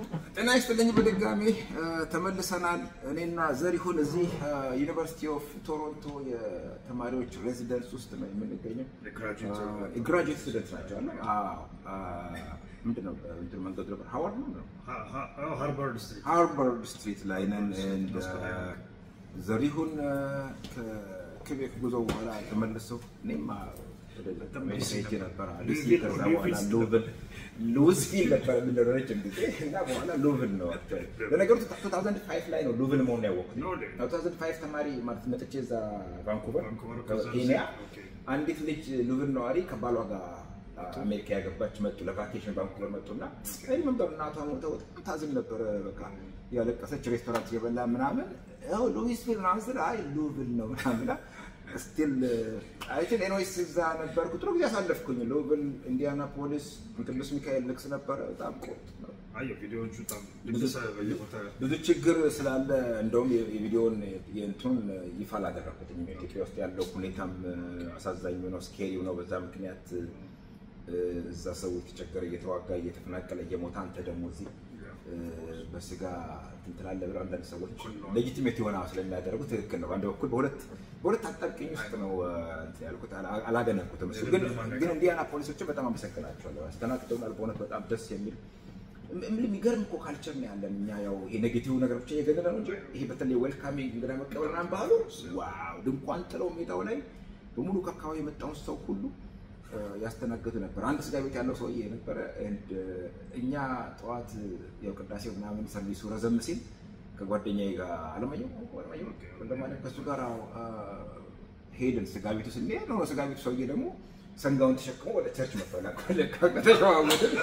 ጤና ይስጥልኝ በድጋሚ ተመልሰናል። እኔና ዘሪሁን እዚህ ዩኒቨርሲቲ ኦፍ ቶሮንቶ የተማሪዎች ሬዚደንስ ውስጥ ነው የምንገኘው። የግራጁዌት ስቱደንት ናቸው አለ ምንድን ነው እንትን መንገዱ ነበር ሀዋርድ ነው ሃርቫርድ ስትሪት ሃርቫርድ ስትሪት ላይ ነን። ኤንድ ዘሪሁን ከክቤክ ጉዞ በኋላ የተመለሰው እኔም ሄጄ ነበር ሉሲ ከዛ በኋላ ሉቭል ሉሲቪል ነበር የምንለው ረጅም ጊዜ እና በኋላ ሉቭል ነው። ለነገሩ 2005 ላይ ነው ሉቭል መሆኑን ያወቅሁት። 2005 ተማሪ ማለት መጥቼ እዛ ቫንኩቨር ኬንያ አንዲት ልጅ ሉቭል ነዋሪ ከባሏ ጋር አሜሪካ ያገባች መጡ። ለቫኬሽን ቫንኩቨር መጡና እኔ መንበር እናቷ ሞተው በጣም ታዝን ነበረ። በቃ ያለቀሰች ሬስቶራንት እየበላ ምናምን ያው ሉዊስቪል ምናምን ስል አይ ሉቭል ነው ምናምን ስቲል አይትን ኤኖይስ እዛ ነበርኩ። ጥሩ ጊዜ አሳለፍኩኝ። ሉቭል፣ ኢንዲያናፖሊስ፣ ቅዱስ ሚካኤል ልክስ ነበረ። በጣም ቆጥ ነው። ቪዲዮዎቹ በጣም ብዙ ችግር ስላለ እንደውም የቪዲዮን የእንትኑን ይፋ አላደረኩትም። ኢትዮጵያ ውስጥ ያለው ሁኔታም አሳዛኝ ነው፣ ስኬሪው ነው። በዛ ምክንያት እዛ ሰው የተቸገረ እየተዋጋ እየተፈናቀለ እየሞተ አንተ ደግሞ እዚህ በስጋ እንትን ትላለህ ብለው አንዳንድ ሰዎች ሌጂቲሜት የሆነ ስለሚያደርጉ ትክክል ነው። በአንድ በኩል በሁለት በሁለት አጣብቂኝ ውስጥ ነው እንትን ያልኩት፣ አላገነኩትም። እሱ ግን ግን ኢንዲያና ፖሊሶችን በጣም አመሰግናቸዋለሁ። አስተናግደውናል። በእውነት በጣም ደስ የሚል የሚገርም እኮ ካልቸር ነው ያለን እኛ። ያው ይሄ ኔጌቲቭ ነገር ብቻ እየገነነ ነው እንጂ ይሄ በተለይ ዌልካሚንግ እንግዳ መቀበል ምናምን ባህሉ ዋው! ድንኳን ጥለው ሜዳው ላይ በሙሉ ከአካባቢ የመጣውን ሰው ሁሉ ያስተናግዱ ነበር። አንድ ስጋ ቤት ያለው ሰውዬ ነበረ። እኛ ጠዋት ያው ቅዳሴው ምናምን ሰርቪሱ ረዘም ሲል ከጓደኛዬ ጋር አለማየሁ ወንደማለት ከእሱ ጋር ሄድን። ስጋ ቤቱ ስንሄድ ነው ስጋ ቤቱ ሰውዬ ደግሞ ሰንጋውን ተሸክሞ ወደ ቸርች መጥቷል። ተሸዋወድን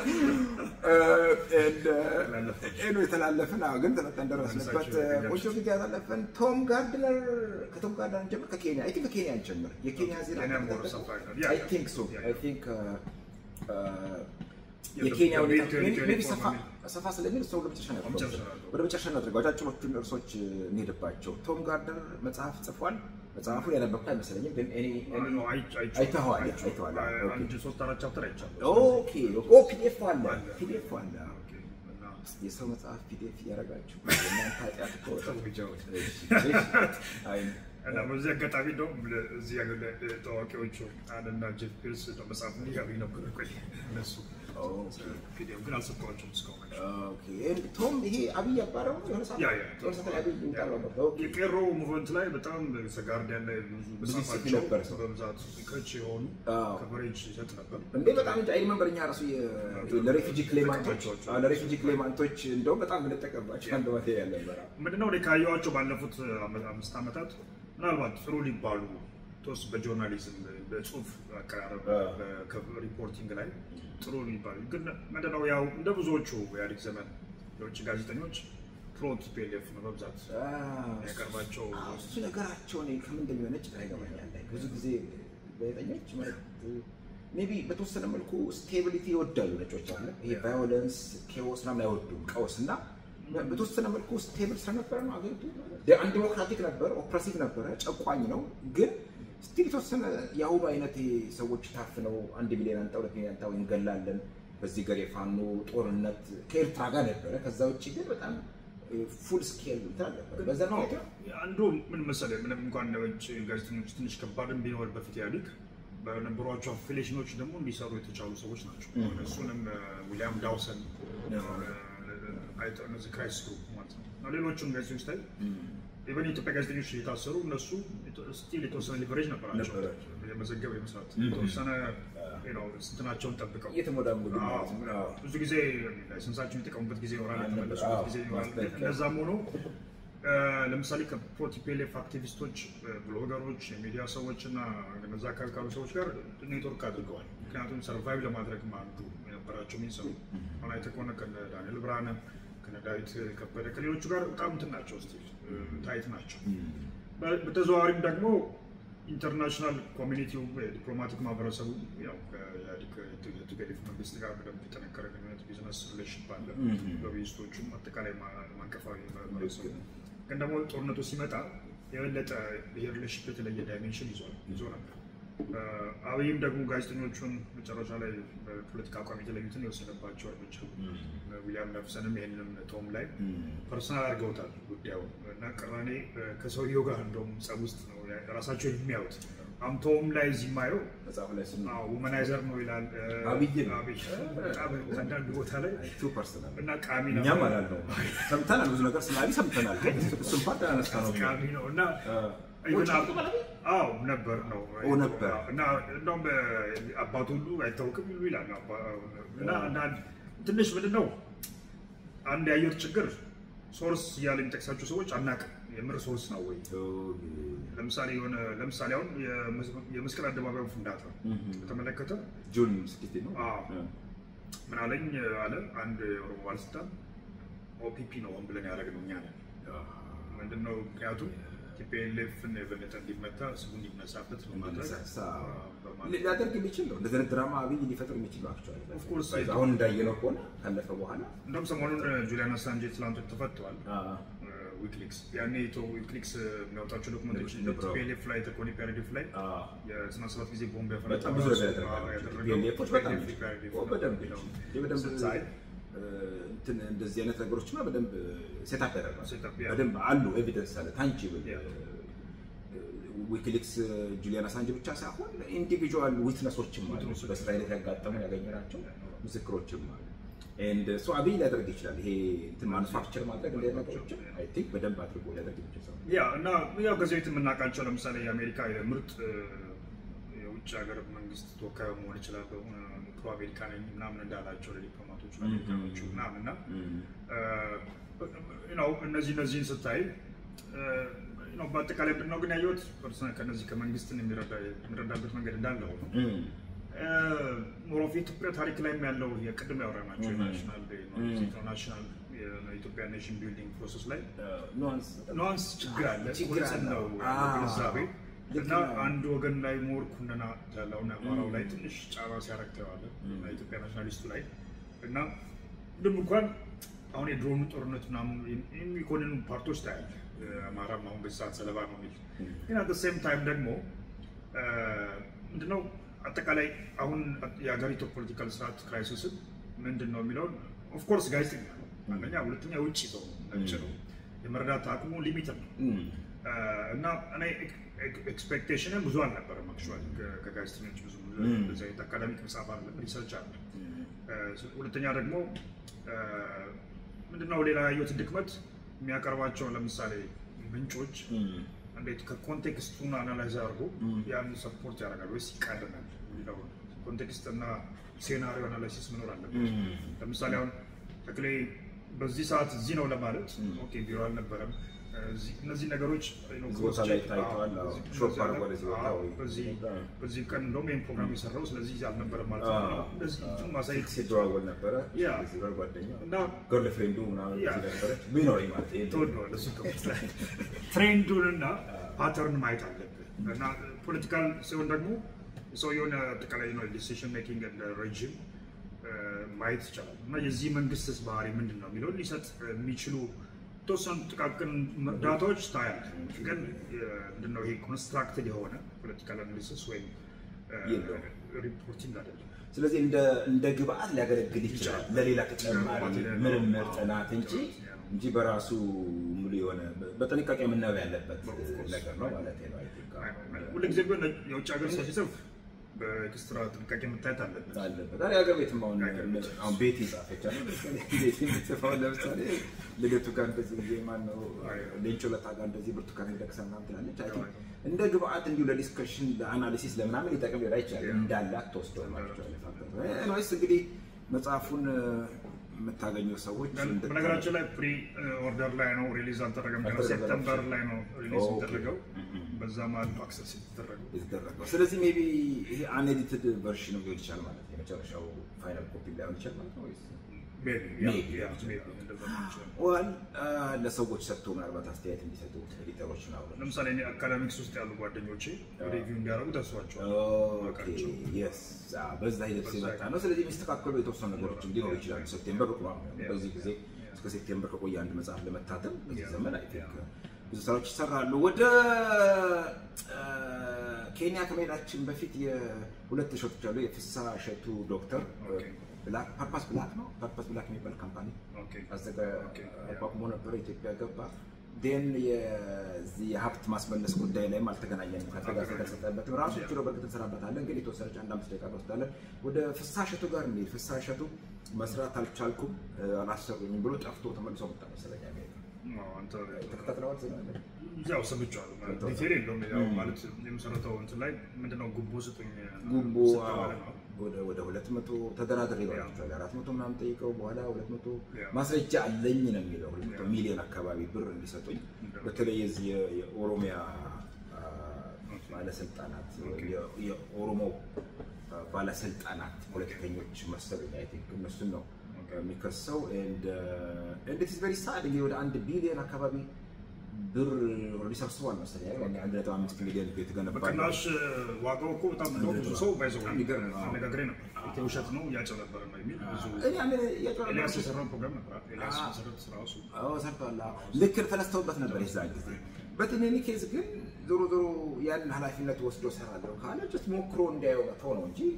የተላለፍን ግን ተመጠን ደረስንበት። ቆንጆ ጊዜ ያሳለፈን ቶም ጋርድነር ከቶም ጋርድነር ጀምር ከኬንያ አይ ቲንክ ከኬንያ እንጀምር። የኬንያ ዜና አይ ቲንክ ሶ አይ ቲንክ የኬንያ ሁኔታ ሰፋ ስለሚል ሰው ለመጨረሻ ወደ መጨረሻ እናድርገው። አጫጭሮቹን እርሶች እንሄድባቸው። ቶም ጋርድነር መጽሐፍ ጽፏል። መጽሐፉን ያነበብኩ አይመስለኝም፣ ግን አይተኸዋል? አይተኸዋል? አንድ ሶስት አራት ቻፕተር አይቻለሁ። ኦኬ ፒዲኤፍ አለ፣ ፒዲኤፍ አለ። የሰው መጽሐፍ ፒዲኤፍ እያደረጋችሁ እናንተ ኃጢአት እና በዚህ አጋጣሚ እንደውም እዚህ ያሉ ታዋቂዎቹ አንና ጄፍ ቤዝ መጽሐፍ እንዲያገኝ ነበር። ቆይ እነሱ ፒዲኤፍ ግን አልሰጠኋቸውም እስካሁን። ቶም ይሄ አብይ አባረው የሆነ ሰዓት የቄሮ ሙቭመንት ላይ በጣም ጋርዲያን ላይ ብዙ መጽሐፋቸው በብዛት ከች የሆኑ ከቨሬጅ ይሰጥ ነበር እንዴ በጣም እንጂ አይ መንበር እኛ ራሱ ለሬፊጂ ክሌማንቶች ለሬፊጂ ክሌማንቶች እንደውም በጣም የምንጠቀምባቸው አንድ ማቴሪያል ነበር። ምንድነው እኔ ካየኋቸው ባለፉት አምስት ዓመታት ምናልባት ጥሩ ሊባሉ ቶስ በጆርናሊዝም በጽሁፍ አቀራረብ ሪፖርቲንግ ላይ ጥሩ ሊባሉ ግን ምንድነው ያው እንደ ብዙዎቹ የኢህአዴግ ዘመን የውጭ ጋዜጠኞች ፕሮ ቲፒኤልኤፍ ነው በብዛት ያቀርባቸው። እሱ ነገራቸው እኔ ከምን እንደሚሆነጭ ግራ ይገባኛል። ብዙ ጊዜ ጋዜጠኞች ማለት ሜይ ቢ በተወሰነ መልኩ ስቴቢሊቲ ይወዳሉ ነጮች አለ ይሄ ቫዮለንስ ኬዎስ ምናምን አይወዱም ቀውስ እና በተወሰነ መልኩ ስቴብል ስለነበረ ነው አገሪቱ አንድ ዲሞክራቲክ ነበረ፣ ኦፕሬሲቭ ነበረ፣ ጨቋኝ ነው። ግን ስቲል የተወሰነ የአሁኑ አይነት ሰዎች ታፍነው አንድ ሚሊዮን አንጣ ሁለት ሚሊዮን አንጣ እንገላለን፣ በዚህ ገር የፋኖ ጦርነት ከኤርትራ ጋር ነበረ። ከዛ ውጭ ግን በጣም ፉል ስኬል እንትን ነበር። በዛ ነው አንዱ ምን መሰለህ፣ ምንም እንኳን ነጭ ጋዜጠኞች ትንሽ ከባድም ቢኖር በፊት ኢህአዴግ በነበሯቸው አፊሌሽኖች ደግሞ እንዲሰሩ የተቻሉ ሰዎች ናቸው። እሱንም ዊሊያም ዳውሰን እነዚህ ክራይስት ግሩፕ ማለት ነው እና ሌሎቹም ጋዜጠኞች ላይ ኢቨን የኢትዮጵያ ጋዜጠኞች እየታሰሩ እነሱ ስቲል የተወሰነ ሊቨሬጅ ነበራቸው የመዘገብ የመስራት የተወሰነ እንትናቸውን ጠብቀው እየተሞዳሙዱ ብዙ ጊዜ ላይሰንሳቸውን የተጠቀሙበት ጊዜ ይኖራል፣ የተመለሱበት ጊዜ ይኖራል። እነዛም ሆኖ ለምሳሌ ከፕሮቲፔሌፍ አክቲቪስቶች፣ ብሎገሮች፣ የሚዲያ ሰዎች እና እነዛ አካባቢ ካሉ ሰዎች ጋር ኔትወርክ አድርገዋል። ምክንያቱም ሰርቫይቭ ለማድረግ አንዱ የነበራቸው ሚንሰሩ አሁን አይተህ ከሆነ ከነ ዳንኤል ብርሃነ ከነ ዳዊት ከበደ ከሌሎቹ ጋር በጣም እንትን ናቸው፣ ስቲል ታይት ናቸው። በተዘዋዋሪም ደግሞ ኢንተርናሽናል ኮሚኒቲው ዲፕሎማቲክ ማህበረሰቡ ያው ከኢትዮጵያ መንግስት ጋር በደንብ የጠነከረ ግንኙነት ቢዝነስ ሪሌሽንሽፕ አለ። ሎቢስቶቹም አጠቃላይ ማንቀፋዊ ማህበረሰቡ ግን ደግሞ ጦርነቱ ሲመጣ የበለጠ ይሄ ሪሌሽንሽፕ የተለየ ዳይሜንሽን ይዟል ይዞ ነበር። አብይም ደግሞ ጋዜጠኞቹን መጨረሻ ላይ በፖለቲካ አቋም የተለዩትን የወሰደባቸው እርምጃ ዊሊያም ነፍሰንም ይህንንም ቶም ላይ ፐርሰናል አድርገውታል ጉዳዩ እና ቅራኔ ከሰውየው ጋር እንደውም ጸብ ውስጥ ነው ራሳቸውን የሚያዩት። አምቶም ላይ እዚህ ማየው መጽሐፍ ላይ ስም ውመናይዘር ነው ይላል አብይ ነው። አብይ በጣም አንዳንድ ቦታ ላይ ቱ ፐርሰናል እና ቃሚ ነው እኛም አላልነው ሰምተናል፣ ብዙ ነገር ስለ አብይ ሰምተናል። ግን እሱን ፓርት አላነሳ ነው ቃሚ ነው እና ኢቨን አዎ ነበር ነው ኦ ነበር። እና እንደውም አባቱ ሁሉ አይታወቅም ይሉ ይላል አባ- እና አንዳንድ ትንሽ ምንድን ነው አንድ ያየሁት ችግር ሶርስ እያለ የሚጠቅሳቸው ሰዎች አናውቅም የምር ሶርስ ነው ወይ ለምሳሌ የሆነ ለምሳሌ አሁን የመስ- የመስቀል አደባባዩ ፍንዳታ በተመለከተ ጁን ስድስት ነው አዎ። ምን አለኝ አለ አንድ የኦሮሞ ባለስልጣን ኦፒፒ ነው ሆን ብለን ያደረግነው እኛ ነን ምንድነው ምክንያቱም ቲፒኤልኤፍን የበለጠ እንዲመታ ስሙ እንዲነሳበት ነው ማድረግ እንዲነሳሳ በማለት ሊያደርግ የሚችል ነው። እንደዚህ አይነት ድራማ አብይ ሊፈጥር የሚችል ነው። አክቹዋሊ Of course. አሁን እንዳየነው ከሆነ ካለፈ በኋላ እንደውም ሰሞኑን ጁሊያን አሳንጄ ትላንቶች ተፈተዋል። ዊክሊክስ ያኔ ቶ ዊክሊክስ የሚያወጣቸው ዶክመንቶች ነበረው። ቲፒኤልኤፍ ላይ ተኮኒ ፒያርዲፍ ላይ የስነ ሰባት ጊዜ ቦምብ ያፈነዳው በጣም ብዙ ነገር ራሱ ያደርጋል። ያደረገው ፒኤልኤፎች በጣም TPLF ኦ፣ በደንብ ነው። ይህ በደንብ ስታይ እ፣ እንትን እንደዚህ አይነት ነገሮችማ በደንብ ሴታፕ ያደርጋል። Setup፣ ያ። በደንብ አሉ ኤቪደንስ አለ ታንጂብል ያ። ዊኪሊክስ ጁሊያን አሳንጅ ብቻ ሳይሆን ኢንዲቪጁዋል ዊትነሶችም አሉ። ዊትነሶች። በእስራኤል ያጋጠሙ ያገኘናቸው ምስክሮችም አሉ። ኤንድ ሶ አብይ ሊያደርግ ይችላል። ይሄ እንትን ማኑፋክቸር ማድረግ እንደ ነገሮችን አይ ቲንክ በደንብ አድርጎ ሊያደርግ የሚችል ሰው ነው። ያ እና ያው ከዚህ በፊት የምናውቃቸው ለምሳሌ የአሜሪካ የምርጥ እ፣ የውጭ ሀገር መንግስት ተወካይ መሆን ይችላለሁ ፕሮ አሜሪካ ነኝ ምናምን እንዳላቸው ለዲፕሎማቶች አሜሪካኖቹ ምናምን እና ነው እነዚህ እነዚህን ስታይ እ፣ ነው በአጠቃላይ ምንድን ነው ግን ያየሁት ፐርሰናል ከነዚህ ከመንግስትን የሚረዳ- የሚረዳበት መንገድ እንዳለ ሆኖ ሞሮፍ የኢትዮጵያ ታሪክ ላይም ያለው የቅድም ያወራናቸው ናሽናል ናሽናል የኢትዮጵያ ኔሽን ቢልዲንግ ፕሮሰስ ላይ ኑዋንስ ኑዋንስ ችግር አለ። ችግር ግልጽ አለ። ነው አዎ። ግንዛቤ ልክ እና ነው። አንድ ወገን ላይ ሞር ኩነና ያለውን አማራው ላይ ትንሽ ጫና ሲያረግ ታየዋለህ እና ኢትዮጵያ ናሽናሊስቱ ላይ እና ምንም እንኳን አሁን የድሮኑ ጦርነት ምናምን የሚኮንኑ ፓርቶች ታያለህ። አማራም አሁን በዚህ ሰዓት ሰለባ ነው የሚል ግን አት ሴም ታይም ደግሞ አ፣ ምንድነው አጠቃላይ አሁን የሀገሪቱ ፖለቲካል ስርዓት ክራይሲስን ምንድን ነው የሚለውን ኦፍኮርስ ጋዜጠኛ ነው አንደኛ፣ ሁለተኛ ውጭ ሰው ነው ነጭ ነው የመረዳት አቅሙ ሊሚትድ ነው እና እኔ ኤክስፔክቴሽንን ብዙ አልነበረም። አክቹዋሊ ከጋዜጠኞች ብዙ እንደዚህ አይነት አካዳሚክ መጽሐፍ አለ ሪሰርች አለ። ሁለተኛ ደግሞ ምንድነው ሌላ ያየሁት ድክመት የሚያቀርባቸው ለምሳሌ ምንጮች እንዴት ከኮንቴክስቱን አናላይዝ አድርጎ ያን ሰፖርት ያደርጋል ወይስ ይቃረናል የሚለውን ኮንቴክስት እና ሴናሪዮ አናላይሲስ መኖር አለበት። ለምሳሌ አሁን ተክሌ በዚህ ሰዓት እዚህ ነው ለማለት ኦኬ ቢሮ አልነበረም እዚህ- እነዚህ ነገሮች ነው እዚህ ቦታ ላይ cross-check፣ ታይተዋል፣ አዎ፣ አዎ፣ እዚህ- ሾፕ እነዚህ አድርጎ ወደዚህ ቦታ አዎ፣ ወይ- በዚህ አዎ። በዚህ ቀን እንደውም ይህን ፕሮግራም የሰራው ስለዚህ አልነበረም ማለት ነው። አዎ። እንደዚህ እንትን ማሳየት ሲደዋወል ነበረ ያ። ሲበር ጓደኛ እና ገርል ፍሬንዱ ምናምን ያ። እዚህ ነበረች ቢኖረኝ ማለት ይሄ ትወደዋለህ እሱ ከውስጥ ላይ ትሬንዱን እና ፓተርን ማየት አለብህ እና ፖለቲካል ሲሆን ደግሞ ሰውየውን አጠቃላይ ነው ዲሲሽን ሜኪንግ እንደ ረጅም ማየት ይቻላል እና የዚህ መንግስትስ ባህሪ ምንድን ነው የሚለውን ሊሰጥ የሚችሉ የተወሰኑ ጥቃቅን ዳታዎች ታያለህ። ግን ምንድነው ይሄ ኮንስትራክትድ የሆነ ፖለቲካል አናሊሲስ ወይም የለውም። ሪፖርቲንግ አይደለም። ስለዚህ እንደ እንደ ግብአት ሊያገለግል ይችላል ይችላል። ለሌላ ተጨማሪ ለማቴሪያል ምርምር አዎ፣ ጥናት እንጂ ያ ነው። እንጂ በራሱ ሙሉ የሆነ በጥንቃቄ የምናየው ያለበት Of course. ነገር ነው ማለት ነው። I think። ሁሉ ጊዜ ቢሆን የውጭ ሀገር ሰው ሲጽፍ በኤክስትራ ጥንቃቄ መታየት አለበት። አለበት አ የሀገር ቤትም አሁን የሀገር ቤት። አሁን ቤት ይጻፈች አለ ለምሳሌ ቤት የምትጽፈው ለምሳሌ ልደቱ ጋር እንደዚህ ጊዜ ማነው ሌንጮ ለታ ጋር እንደዚህ ብርቱካን ደቅሳ ምናምን ትላለች። አይ ቲንክ እንደ ግብአት እንዲሁ ለዲስከሽን ለአናሊሲስ ለምናምን ሊጠቅም ሊሆን ይችላል እንዳላት ተወስዶ ማለት ነው። ኤኒዌይስ እንግዲህ መጽሐፉን የምታገኙ ሰዎች እንድታ- በነገራችን ላይ ፕሪ ኦርደር ላይ ነው ሪሊዝ አልተደረገም። ገና አልተደረገም። ሴፕተምበር ላይ ነው ሪሊዝ ኦኬ። የተደረገው። በዛ መሀል ነው አክሰስ የተደረገው። የተደረገው ስለዚህ ሜይ ቢ ይሄ አንኤዲትድ ቨርሽን ሊሆን ይችላል ማለት ነው። የመጨረሻው ፋይናል ኮፒ ላይሆን ይችላል ማለት ነው ወይስ ሜቢ ያ Maybe. ያ ሜቢ እንደዛ ሊሆን ይችላል። ዋል ለሰዎች ሰጥቶ ምናልባት አስተያየት እንዲሰጡ ኤዲተሮች ምናምን ለምሳሌ እኔ አካዳሚክስ ውስጥ ያሉ ጓደኞቼ ሪቪው እንዲያደርጉ ተስዋቸዋል። ኦኬ የስ በዛ ሂደት ሲመጣ ነው። ስለዚህ የሚስተካከሉ የተወሰኑ ነገሮች እንዲኖሩ ይችላሉ። ሴፕቴምበር ሩቅ ነው። በዚህ ጊዜ እስከ ሴፕቴምበር ከቆየ አንድ መጽሐፍ ለመታተም በዚህ ዘመን አይ ቲንክ ብዙ ስራዎች ይሰራሉ። ወደ ኬንያ ከመሄዳችን በፊት የሁለት እሸቶች አሉ። የፍሳ እሸቱ ዶክተር ብላክ ፐርፐስ ብላክ ነው ፐርፐስ ብላክ የሚባል ካምፓኒ አቋቁሞ ነበረ። ኢትዮጵያ ገባ። ዴን የዚህ የሀብት ማስመለስ ጉዳይ ላይም አልተገናኘንም። ከተጋዘ ተሰጠበትም ራሱ ችሎ በእርግጥ እንሰራበታለን፣ ግን የተወሰነች አንድ አምስት ደቂቃ እንወስዳለን። ወደ ፍሳ እሸቱ ጋር እንሂድ። ፍሳ እሸቱ መስራት አልቻልኩም፣ አላሰሩኝም ብሎ ጠፍቶ ተመልሶ መጣ መሰለኝ አሜሪካ። ተከታትለዋል ዜና ያው ሰምቼዋለሁ። ዲቴል የለውም። ያው ማለት የመሰረተው እንትን ላይ ምንድነው ጉቦ ስጡኝ ጉቦ ወደ ሁለት መቶ ተደራድሬ ይሏቸዋል። አራት መቶ ምናምን ጠይቀው በኋላ ሁለት መቶ ማስረጃ አለኝ ነው የሚለው ሁለት መቶ ሚሊዮን አካባቢ ብር እንዲሰጡኝ በተለይ የዚህ የኦሮሚያ ባለስልጣናት የኦሮሞ ባለስልጣናት ፖለቲከኞች መሰሉኝ አይ ቲንክ እነሱን ነው የሚከሰው። እንዴት ቨሪ ሳድ እንግዲህ ወደ አንድ ቢሊዮን አካባቢ ብር ኦልሬዲ ሰብስቧል መሰለኝ አንድ ነጥብ አምስት ሚሊዮን የተገነባ በቅናሽ ዋጋው እኮ በጣም ብዙ ሰው ባይዘው አነጋግሬ ነበር። ውሸት ነው እያጨበረበረ ነው የሚል ብዙ ኤልያስ የሰራውን ፕሮግራም ነበር። ኤልያስ መሰረት ስራሱ ሰርቷል። ልክ ተነስተውበት ነበር የዛን ጊዜ። በትንኒ ኬዝ ግን ዞሮ ዞሮ ያን ኃላፊነት ወስዶ ሰራለሁ ካለ ጀስት ሞክሮ እንዲያየው መተው ነው እንጂ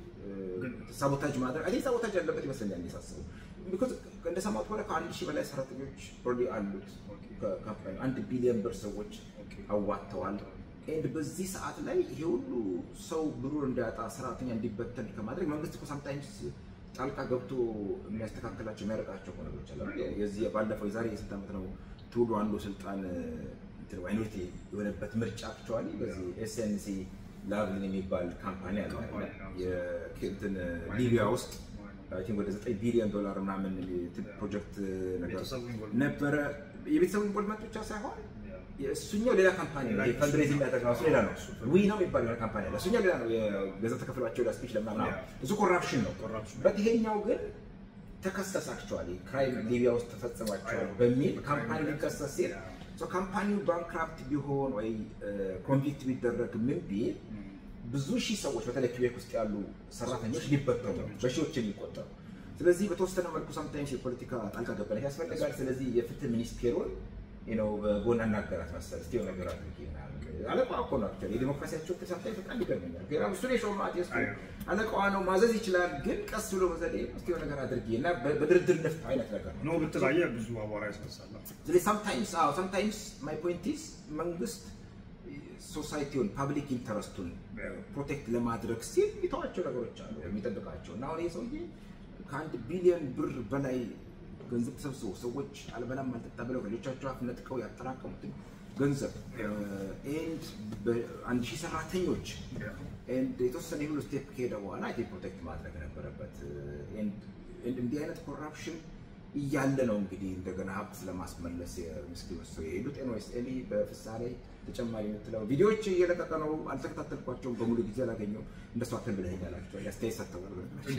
ሳቦታጅ ማድረግ አይ ሳቦታጅ ያለበት ይመስለኛል ሳስበው። ቢኮዝ እንደሰማሁት ከሆነ ከአንድ ሺህ በላይ ሰራተኞች ኦልሬዲ አሉት ካምፓኒ አንድ ቢሊዮን ብር ሰዎች አዋጥተዋል። ኤንድ በዚህ ሰዓት ላይ ይሄ ሁሉ ሰው ብሩን እንዳያጣ ሰራተኛ እንዲበተን ከማድረግ መንግስት እኮ ሳምታይምስ ጣልቃ ገብቶ የሚያስተካክላቸው የሚያረቃቸው ነገሮች አሉ። የዚህ ባለፈው የዛሬ የስንት ዓመት ነው ቱሉ አንዱ ስልጣን ማይኖሪቲ የሆነበት ምርጫ አክቹዋሊ በዚህ ኤስኤንሲ ላቭሊን የሚባል ካምፓኒ አለ እንትን ሊቢያ ውስጥ አይ ቲንክ ወደ 9 ቢሊዮን ዶላር ምናምን ፕሮጀክት ነገር ነበረ። የቤተሰቡ ኢንቮልቭመንት ብቻ ሳይሆን እሱኛው ሌላ ካምፓኒ ነው። ፈንድሬዝ የሚያደርግ ራሱ ሌላ ነው። ዊ ነው የሚባል ሌላ ካምፓኒ አለ። እሱኛው ሌላ ነው። የገንዘብ ተከፍሏቸው ለስፒች ለምናምን እሱ ኮራፕሽን ነው። በት ይሄኛው ግን ተከሰስ አክቹዋሊ ክራይም ሊቢያ ውስጥ ተፈጽሟቸዋል በሚል ካምፓኒ ሊከሰስ ሲል ካምፓኒው ባንክራፕት ቢሆን ወይ ኮንቪክት ቢደረግ ምን ቢል ብዙ ሺህ ሰዎች በተለይ ክቤክ ውስጥ ያሉ ሰራተኞች ሊበተኑ በሺዎች የሚቆጠሩ። ስለዚህ በተወሰነ መልኩ ሳምታይምስ የፖለቲካ ጣልቃ ገብነት ያስፈልጋል። ስለዚህ የፍትህ ሚኒስቴሩን ነው በጎን አናገራት መሰል እስቲ ነገር አድርጊ አለቃዋ እኮ ነው አክቹዋሊ የዲሞክራሲያቸው ክል ሳምታይምስ በጣም ይገርመኛል። ግን እሱን የሾማት የሱ አለቃዋ ነው ማዘዝ ይችላል። ግን ቀስ ብሎ በዘዴ እስቲ ነገር አድርጊ እና በድርድር ንፍት አይነት ነገር ነው ብትላየ ብዙ አቧራ ያስነሳል። ስለዚህ ሳምታይምስ አዎ ሳምታይምስ ማይ ፖይንት ኢዝ መንግስት ሶሳይቲውን ፓብሊክ ኢንተረስቱን ፕሮቴክት ለማድረግ ሲል የሚተዋቸው ነገሮች አሉ የሚጠብቃቸው እና አሁን ይህ ሰውዬ ከአንድ ቢሊዮን ብር በላይ ገንዘብ ተሰብስቦ ሰዎች አልበላም አልጠጣ ብለው ከልጆቻቸው አፍ ነጥቀው ያጠራቀሙትን ገንዘብ ኤንድ በአንድ ሺህ ሰራተኞች ኤንድ የተወሰነ የሁሉ ስቴፕ ከሄደ በኋላ አይ ፕሮቴክት ማድረግ ነበረበት። እንዲህ አይነት ኮራፕሽን እያለ ነው እንግዲህ እንደገና ሀብት ለማስመለስ ምስኪን ሰው የሄዱት። ኤንዌይስ ኤሊ በፍሳ ላይ ተጨማሪ የምትለው ቪዲዮዎች እየለቀቀ ነው። አልተከታተልኳቸውም በሙሉ ጊዜ አላገኘው እንደሱ አትል ብለኸኛል። አክቹዋሊ አስተያየት ሰጥተዋል።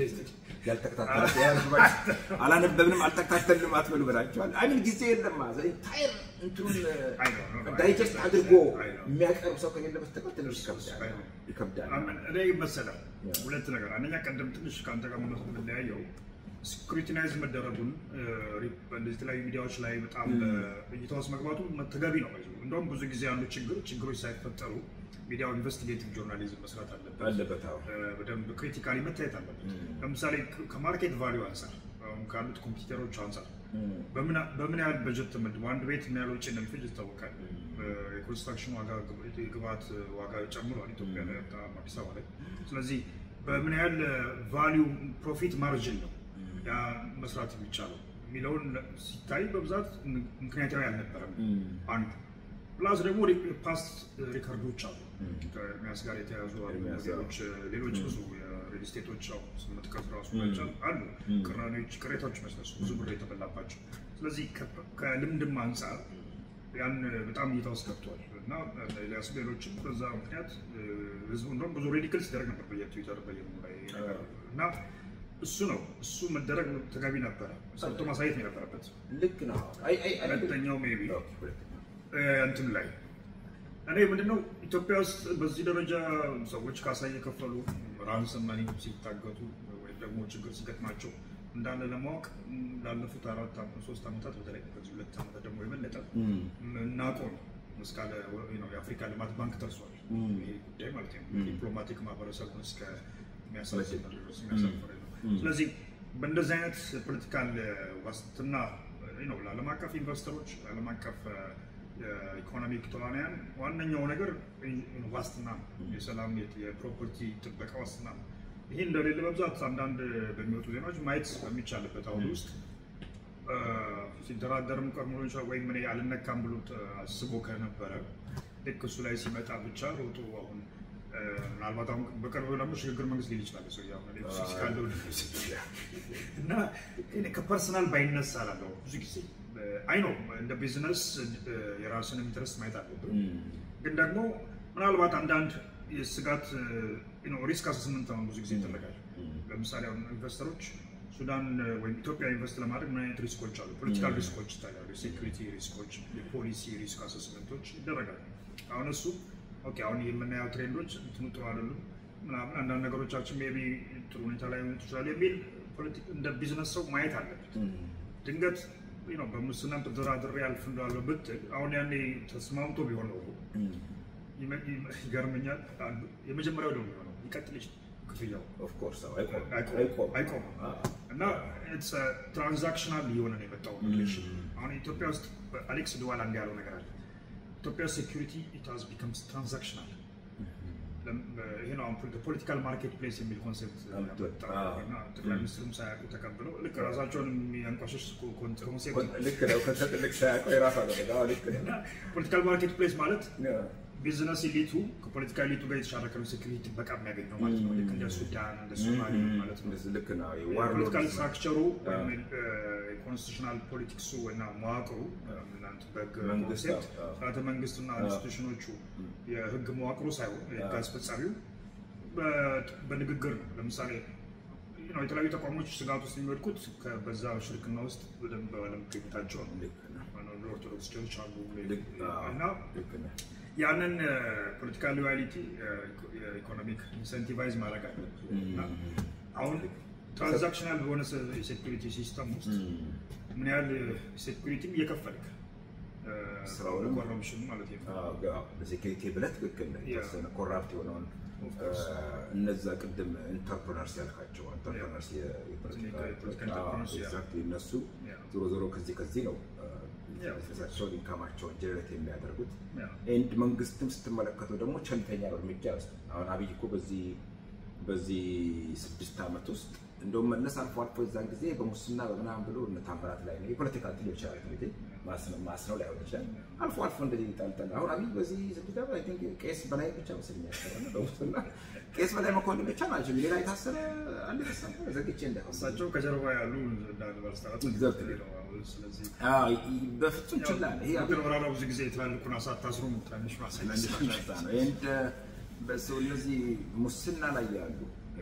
ያልተከታተለ አላነበብንም አልተከታተልንም አትበሉ ብላቸዋል። አይሚን ጊዜ የለም ኢንታየር እንትኑን ዳይጀስት አድርጎ የሚያቀርብ ሰው ከሌለ በስተቀር ትንሽ ይከብዳል ይከብዳል። እኔ መሰለህ ሁለት ነገር፣ አንደኛ ቀደም ትንሽ ከአንተ ጋር መመስ የምንለያየው ስክሩቲናይዝ መደረጉን በእንደዚህ የተለያዩ ሚዲያዎች ላይ በጣም እይታ ውስጥ መግባቱ ተገቢ ነው። እንደውም ብዙ ጊዜ ያሉ ችግር ችግሮች ሳይፈጠሩ ሚዲያው ኢንቨስቲጌቲቭ ጆርናሊዝም መስራት አለበት አለበት። በደንብ ክሪቲካሊ መታየት አለበት። ለምሳሌ ከማርኬት ቫሊዩ አንጻር ካሉት ኮምፒውተሮች አንጻር በምን ያህል በጀት ተመድቦ አንድ ቤት ምን ያህል ወጪ እንደሚፈጅ ይታወቃል። የኮንስትራክሽን ዋጋ፣ የግብአት ዋጋ ጨምሯል ኢትዮጵያ ላይ በጣም አዲስ አበባ ላይ። ስለዚህ በምን ያህል ቫሊዩ ፕሮፊት ማርጅን ነው ያ መስራት የሚቻለው የሚለውን ሲታይ በብዛት ምክንያታዊ አልነበረም። አንዱ ፕላስ ደግሞ ፓስት ሪከርዶች አሉ ከኤርሚያስ ጋር የተያዙ ነገሮች፣ ሌሎች ብዙ የሪል ስቴቶች መጥቀስ ራሱ አሉ ቅራኔዎች፣ ቅሬታዎች መስነሱ ብዙ ብር የተበላባቸው። ስለዚህ ከልምድም አንጻር ያን በጣም እይታ ውስጥ ገብቷል እና ኤልያስ ሌሎችም በዛ ምክንያት ህዝቡ እንደውም ብዙ ሬዲክል ሲደረግ ነበር በየትዊተር በየሙ ላይ እና እሱ ነው እሱ መደረግ ተገቢ ነበረ። ሰርቶ ማሳየት ነው የነበረበት። ልክ ነው። ሁለተኛው ሜይ ቢ እንትን ላይ እኔ ምንድነው ኢትዮጵያ ውስጥ በዚህ ደረጃ ሰዎች ካሳ እየከፈሉ ራንሰም መኒ ሲታገቱ ወይም ደግሞ ችግር ሲገጥማቸው እንዳለ ለማወቅ ላለፉት አራት ሶስት ዓመታት በተለይ በዚህ ሁለት ዓመታት ደግሞ የበለጠ እናውቀው ነው እስካለ የአፍሪካ ልማት ባንክ ደርሷል። ይሄ ጉዳይ ማለት ነው ዲፕሎማቲክ ማህበረሰቡን እስከ የሚያሳስብ ድረስ የሚያሳፍር ነው። ስለዚህ በእንደዚህ አይነት ፖለቲካል ዋስትና ነው ለዓለም አቀፍ ኢንቨስተሮች፣ ለዓለም አቀፍ የኢኮኖሚክ ተዋንያን ዋነኛው ነገር ዋስትና ነው። የሰላም የፕሮፐርቲ ጥበቃ ዋስትና ነው። ይህ እንደሌለ በብዛት አንዳንድ በሚወጡ ዜናዎች ማየት በሚቻልበት አሁን ውስጥ ሲደራደርም ቀድሞ ወይም እኔ አልነካም ብሎ አስቦ ከነበረ ልክ እሱ ላይ ሲመጣ ብቻ ሮጦ አሁን ምናልባት አሁን በቅርቡ ደግሞ ሽግግር መንግስት ሊል ይችላል ሰው ካለው እና ከፐርሰናል ባይነሳ ላለው ብዙ ጊዜ አይ ነው እንደ ቢዝነስ የራስን ኢንትረስት ማየት አለብን። ግን ደግሞ ምናልባት አንዳንድ የስጋት ሪስክ አሰስመንት አሁን ብዙ ጊዜ ይደረጋል። ለምሳሌ አሁን ኢንቨስተሮች ሱዳን ወይም ኢትዮጵያ ኢንቨስት ለማድረግ ምን አይነት ሪስኮች አሉ? ፖለቲካል ሪስኮች ይታያሉ። የሴኩሪቲ ሪስኮች፣ የፖሊሲ ሪስክ አሰስመንቶች ይደረጋሉ። አሁን እሱ ኦኬ አሁን የምናየው ትሬንዶች እንትኑ ጥሩ አይደሉም ምናምን አንዳንድ ነገሮቻችን ሜይ ቢ ጥሩ ሁኔታ ላይ ሆኑ ይችላል የሚል እንደ ቢዝነስ ሰው ማየት አለበት። ድንገት በሙስና ተደራድሬ አልፍ እንዳለ ብትል አሁን ያኔ ተስማምቶ ቢሆን ነው ይገርመኛል። የመጀመሪያው ደግሞ ነው ይቀጥል ይችላል ክፍያው አይቆምም እና ትራንዛክሽናል እየሆነ ነው የመጣው ሪሌሽን። አሁን ኢትዮጵያ ውስጥ አሌክስ ድዋላ እንዲ ያለው ነገር አለ። ኢትዮጵያ ሴኩሪቲ ኢት ሃዝ ቢከምስ ትራንዛክሽናል። ይሄ ነው ፖለቲካል ማርኬት ፕሌስ የሚል ኮንሴፕት እና ጠቅላይ ሚኒስትሩም ሳያውቁ ተቀብለው ልክ ራሳቸውን የሚያንቋሸሽ ፖለቲካል ማርኬት ፕሌስ ማለት ቢዝነስ ኢሊቱ ከፖለቲካ ኢሊቱ ጋር የተሻረከ ነው ሴኩሪቲ ጥበቃ የሚያገኘው ማለት ነው። ልክ እንደ ሱዳን እንደ ሶማሌ ማለት ነው። ፖለቲካል ስትራክቸሩ የኮንስቲቱሽናል ፖለቲክሱ እና መዋቅሩ እናንተ በህግ ኮንሴፕት ስርዓተ መንግስትና ኢንስቲቱሽኖቹ የህግ መዋቅሩ ሳይሆን የህግ አስፈጻሚው በንግግር ነው። ለምሳሌ የተለያዩ ተቋሞች ስጋት ውስጥ የሚወድቁት በዛ ሽርክና ውስጥ በደንብ ባለመገኘታቸው ነው። ኦርቶዶክስ ቸርች አሉ እና ያንን ፖለቲካል ሎያሊቲ የኢኮኖሚክ ኢንሰንቲቫይዝ ማድረግ አለበት እና አሁን ትራንዛክሽናል በሆነ የሴኩሪቲ ሲስተም ውስጥ ምን ያህል ሴኩሪቲም እየከፈልክ ኮረፕሽን ማለት ነው ለሴኩሪቲ ብለህ ትክክል የተወሰነ ኮራፕት የሆነውን እነዛ ቅድም ኢንተርፕረነርስ ያልካቸው ኢንተርፕረነርስ እነሱ ዞሮ ዞሮ ከዚህ ከዚህ ነው ራሳቸውን ኢንካማቸውን ጀነሬት የሚያደርጉት ኤንድ መንግስትም ስትመለከተው ደግሞ ቸልተኛ እርምጃ ይወስዳል። አሁን አብይ እኮ በዚህ በዚህ ስድስት ዓመት ውስጥ እንደውም መለስ አልፎ አልፎ የዛን ጊዜ በሙስና በምናምን ብሎ እነ ታምራት ላይ ነው የፖለቲካ እንትን ሊሆን ይችላል እንግዲህ ማስነው ላይሆን ይችላል። አልፎ አልፎ እንደዚህ ይጣልጣል። አሁን አብይ በዚህ ስድስት ዓመት አይ ቲንክ ቄስ በላይ ብቻ መስለኝ ያሰረ በሙስና ቄስ በላይ መኮንን ብቻ ናቸው። ሌላ የታሰረ አንድ ተሳፈ ዘግቼ እንዳይሆን እሳቸው ከጀርባ ያሉ በፍጹም ችላ ይሄ ብዙ ጊዜ ትላልቁን አሳታስሩ ትንሽ ማሳነስ ነው። እነዚህ ሙስና ላይ ያሉ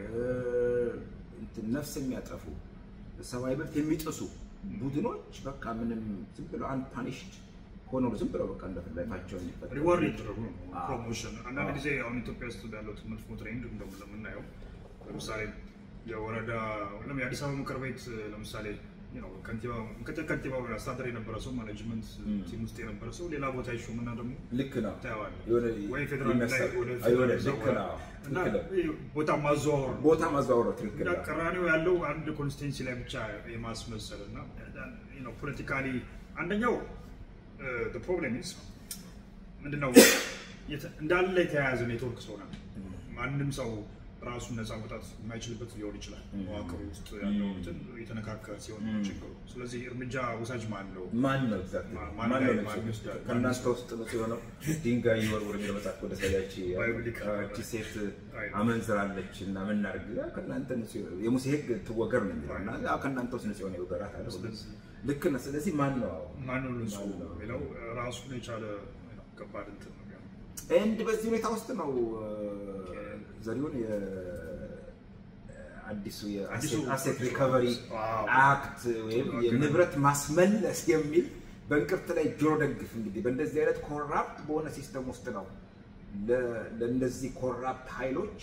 ነፍስ የሚያጠፉ ሰብአዊ መብት የሚጥሱ ቡድኖች በቃ ምንም ዝም ብለው አንፓኒሽድ ሆኖ ዝም ብለው በቃ እንደፈለጋቸው ሪዋርድ የተደረጉ ነው። ፕሮሞሽን አንዳንድ ጊዜ አሁን ኢትዮጵያ ውስጥ ያለው መጥፎ ትሬንድ እንደምናየው ለምሳሌ የወረዳ የአዲስ አበባ ምክር ቤት ለምሳሌ ምክትል ከንቲባው አስተዳደር የነበረ ሰው ማኔጅመንት ቲም ውስጥ የነበረ ሰው ሌላ ቦታ ይሾምና ደግሞ ልክ ነው ታየዋለህ ወይ ፌዴራል ላይ ወደ እና ቦታ ማዘዋወር ቦታ ማዘዋወር ትክክል እና ቅራኔው ያለው አንድ ኮንስቲቴንሲ ላይ ብቻ የማስመሰል እና ፖለቲካሊ አንደኛው ፕሮብሌም ኢዝ ምንድነው እንዳለ የተያያዘ ኔትወርክ ስለሆነ ማንም ሰው ራሱን ነፃ መውጣት የማይችልበት ሊሆን ይችላል። መዋቅር ውስጥ ያለው የተነካከ ሲሆን ችግሩ። ስለዚህ እርምጃ ወሳጅ ማን ነው? ማን ነው? ከእናንተ ውስጥ ነው የሆነው ድንጋይ ይወርውር የሚለው መጽሐፍ ወደ ሰያች እቺ ሴት አመንዝራለች እና ምን እናድርግ? ከእናንተ የሙሴ ሕግ ትወገር ነው የሚለው እና ከእናንተ ውስጥ ንጽሆን የወገራት አለ። ልክ ነህ። ስለዚህ ማን ነው ማን ነው ንጹህ የሚለው ራሱን የቻለ ከባድ እንትን ነው። ኤንድ በዚህ ሁኔታ ውስጥ ነው ዘሪሁን አዲሱ የአሴት ሪከቨሪ አክት ወይም የንብረት ማስመለስ የሚል በእንቅርት ላይ ጆሮ ደግፍ እንግዲህ በእንደዚህ አይነት ኮራፕት በሆነ ሲስተም ውስጥ ነው ለእነዚህ ኮራፕት ኃይሎች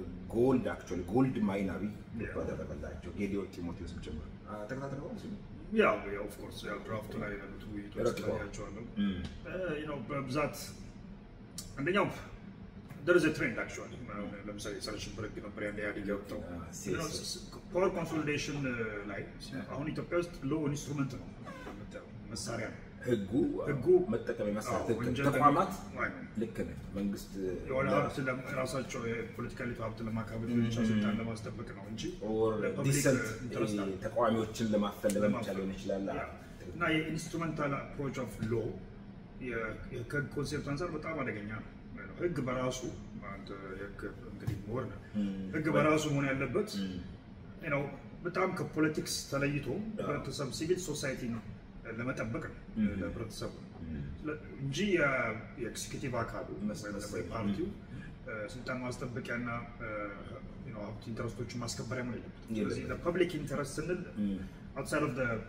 ጎልድ አክቹዋሊ ጎልድ ማይን አብይ ያደረገላቸው ጌዲዮን ጢሞቴዎስም ጭምር ተከታትለው ያው ያው ኦፍ ኮርስ ያው ድራፍቱ ላይ ያሉት ውይይቶች ረግበዋል። ስላያቸዋለሁ እም፣ ነው በብዛት አንደኛው there is a trend actually ለምሳሌ ጸረ ሽብር ህግ ነበር ያን ኢህአዴግ ያወጣው ሴስ- ፓወር ኮንሶሊዴሽን ላይ አሁን ኢትዮጵያ ውስጥ ሎ ኢንስትሩመንት ነው የምታየው፣ መሳሪያ ነው ህጉ ህጉ መጠቀም የመሳት አዎ፣ ህግ ወንጀል ተቋማት አይ ነው። ልክ ነህ። መንግስት የሆነ ሀብት ለም- ራሳቸው የፖለቲካሊ ሀብት ለማካበት ብቻ ስልጣን ለማስጠበቅ ነው እንጂ ኦር ለፐብሊክ ዲሰንት ኢንተረስት አለ። ተቃዋሚዎችን ለማፈን ለመቻ ሊሆን ይችላል። ያ። እና የኢንስትሩመንታል አፕሮች ኦፍ ሎ ከህግ ኮንሴፕት አንጻር በጣም አደገኛ ነው። ህግ በራሱ አንተ የህግ እንግዲህ ምሁር ነህ። ህግ በራሱ መሆን ያለበት ነው በጣም ከፖለቲክስ ተለይቶ ህብረተሰብ ሲቪል ሶሳይቲ ለመጠበቅ ነው ለህብረተሰቡ እንጂ የ- የኤክስኪዩቲቭ አካሉ መስ- ወይም ደግሞ መስ- የፓርቲው ስልጣን ማስጠበቂያና ሀብት ኢንተረስቶችን ማስከበሪያ መሆን የለበትም። ስለዚህ ፐብሊክ ኢንተረስት ስንል አውትሳይድ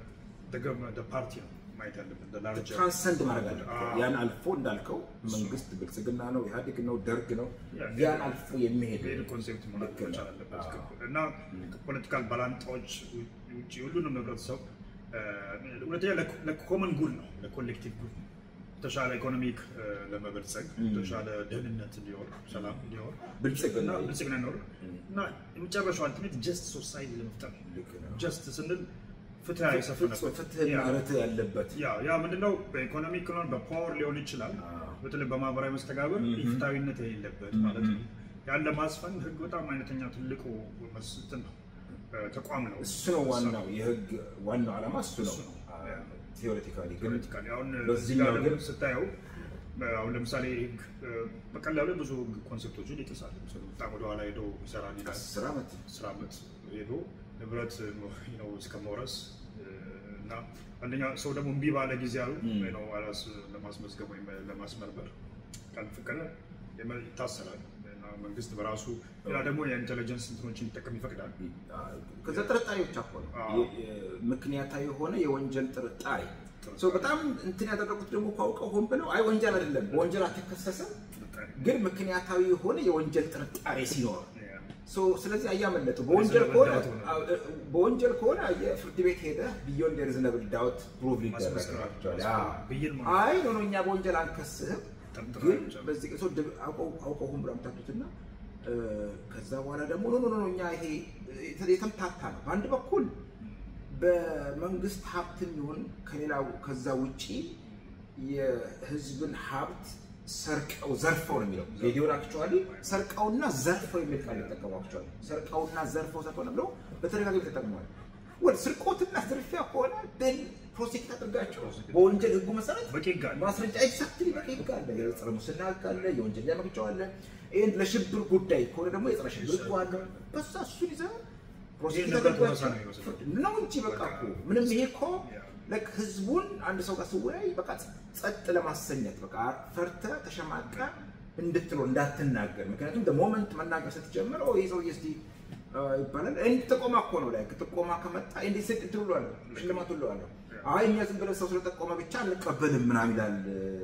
ኦፍ ፓርቲ ነው ማየት ያለብን ላርጀር ትራንሰንድ ማድረግ አለ። አዎ። ያን አልፎ እንዳልከው መንግስት ብልጽግና ነው፣ ኢህአዴግ ነው፣ ደርግ ነው። ያ፣ ያን አልፎ የሚሄድ ሄድ ኮንሴፕት መሆን ልክ ነው። መቻል አለበት አዎ። እና ከፖለቲካል ባላንጣዎች ውጭ ሁሉንም ህብረተሰብ እ፣ ሁለተኛ ለኮመን ጉል ነው ለኮሌክቲቭ ጉል ነው። የተሻለ ኢኮኖሚክ እ፣ ለመበልጸግ የተሻለ ደህንነት እንዲኖር ሰላም እንዲኖር ብልጽግና እና ብልጽግና እንዲኖር እና የመጨረሻው አልቲሜት ጀስት ሶሳይቲ ለመፍጠር ልክ ነው። ጀስት ስንል ፍትህ የሰፈነበት ፍትህና ያ። ርትዕ ያለበት ያ ያ ምንድነው በኢኮኖሚ ክሎን በፓወር ሊሆን ይችላል አዎ። በተለይ በማህበራዊ መስተጋብር ኢፍታዊነት የሌለበት ማለት ነው ያን ለማስፈን ህግ በጣም አይነተኛ ትልቁ መስት ነው እ፣ ተቋም ነው እሱ ነው ዋናው የህግ ዋናው ዓላማ እሱ ነው። እሱ ነው። ቴዎሬቲካሊ ግን ፖለቲካሊ አሁን በዚህኛው እዚህ ጋር ደግሞ ግን- ስታየው እ፣ አሁን ለምሳሌ ህግ እ፣ በቀላሉ ብዙ ህግ ኮንሴፕቶችን ይጥሳል ለምሳሌ በጣም ወደኋላ ሄዶ ይሰራል ይላል አስር ዓመት አስር ዓመት ሄዶ ንብረት ነው እስከ መውረስ እ፣ እና አንደኛ ሰው ደግሞ እምቢ ባለ ጊዜ ያሉ ነው አላስ ለማስመዝገብ ወይም ለማስመርመር ካልፈቀደ የመ- ይታሰራል እና መንግስት በራሱ ሌላ ደግሞ የኢንቴሊጀንስ እንትኖችን ሊጠቀም ይፈቅዳል። ከዛ ጥርጣሬ ብቻ እኮ ነው አዎ። የ- የ- ምክንያታዊ የሆነ የወንጀል ጥርጣሬ ሰው በጣም እንትን ያደረጉት ደግሞ እኮ አውቀው ሆን ብለው አይ ወንጀል አይደለም በወንጀል አትከሰስም ጥርጣሬ ግን ምክንያታዊ የሆነ የወንጀል ጥርጣሬ ሲኖር ያ፣ ሶ ስለዚህ አያመለጡ በወንጀል ሪዝነብል ከሆነ ዳውት ሆነ። አዎ፣ በወንጀል ከሆነ የፍርድ ቤት ሄደ ቢዮንድ ሪዝነብል ዳውት ፕሩቭ ማስመስከር ሊደረግ ማስመስከር፣ ብይን ማለት አይ ኖ ኖ እኛ በወንጀል አንከስህም ጠርጥረን ግን ብቻ። በዚህ ቅሶ አውቀው አውቀው ሁን ብለው አምታቱትና ከዛ በኋላ ደግሞ ኖ ኖ ኖ እኛ ይሄ የተ- የተምታታ ነው በአንድ በኩል በመንግስት ሀብትም ይሁን ከሌላው ከዛ ውጪ የህዝብን ሀብት ሰርቀው ዘርፈው ነው የሚለው ቪዲዮን አክቹዋሊ ሰርቀውና ዘርፈው የሚል ቃል ይጠቀሙ አክቹዋሊ ሰርቀውና ዘርፈው ሰርቀው ነው ብለው በተደጋጋሚ ተጠቅመዋል። ወደ ስርቆትና ዝርፊያ ከሆነ ደን ፕሮሴክት አድርጋቸው በወንጀል ህጉ መሰረት በቂ ህግ አለ። ማስረጃ ኤግዛክትሊ በቂ ህግ አለ። የጸረ ሙስና ህግ አለ፣ የወንጀል መቅጫው አለ። ይህን ለሽብር ጉዳይ ከሆነ ደግሞ የጸረ ሽብር ህጉ አለ። በዛ እሱን ይዘህ ፕሮሴክት ይህ ነገር አድርጓቸው ተመሳሳይ ነው የሚመስለው። ነው እንጂ በቃ እኮ ምንም ይሄ እኮ ለክ ህዝቡን አንድ ሰው ጋር ስወያይ በቃ ጸጥ ለማሰኘት በቃ ፈርተ ተሸማቀ እንድትኖር እንዳትናገር። ምክንያቱም ሞመንት መናገር ስትጀምር ኦ ይህ ሰውዬ እስኪ አ፣ ይባላል እንዲ ጥቆማ እኮ ነው ላይ ጥቆማ ከመጣ እንዲ ስድ እንትን ብሏለሁ ሽልማት ብለዋለሁ። አይ እኛ ዝም ብለን ሰው ስለጠቆመ ብቻ አንቀበልም ምናምን ይላል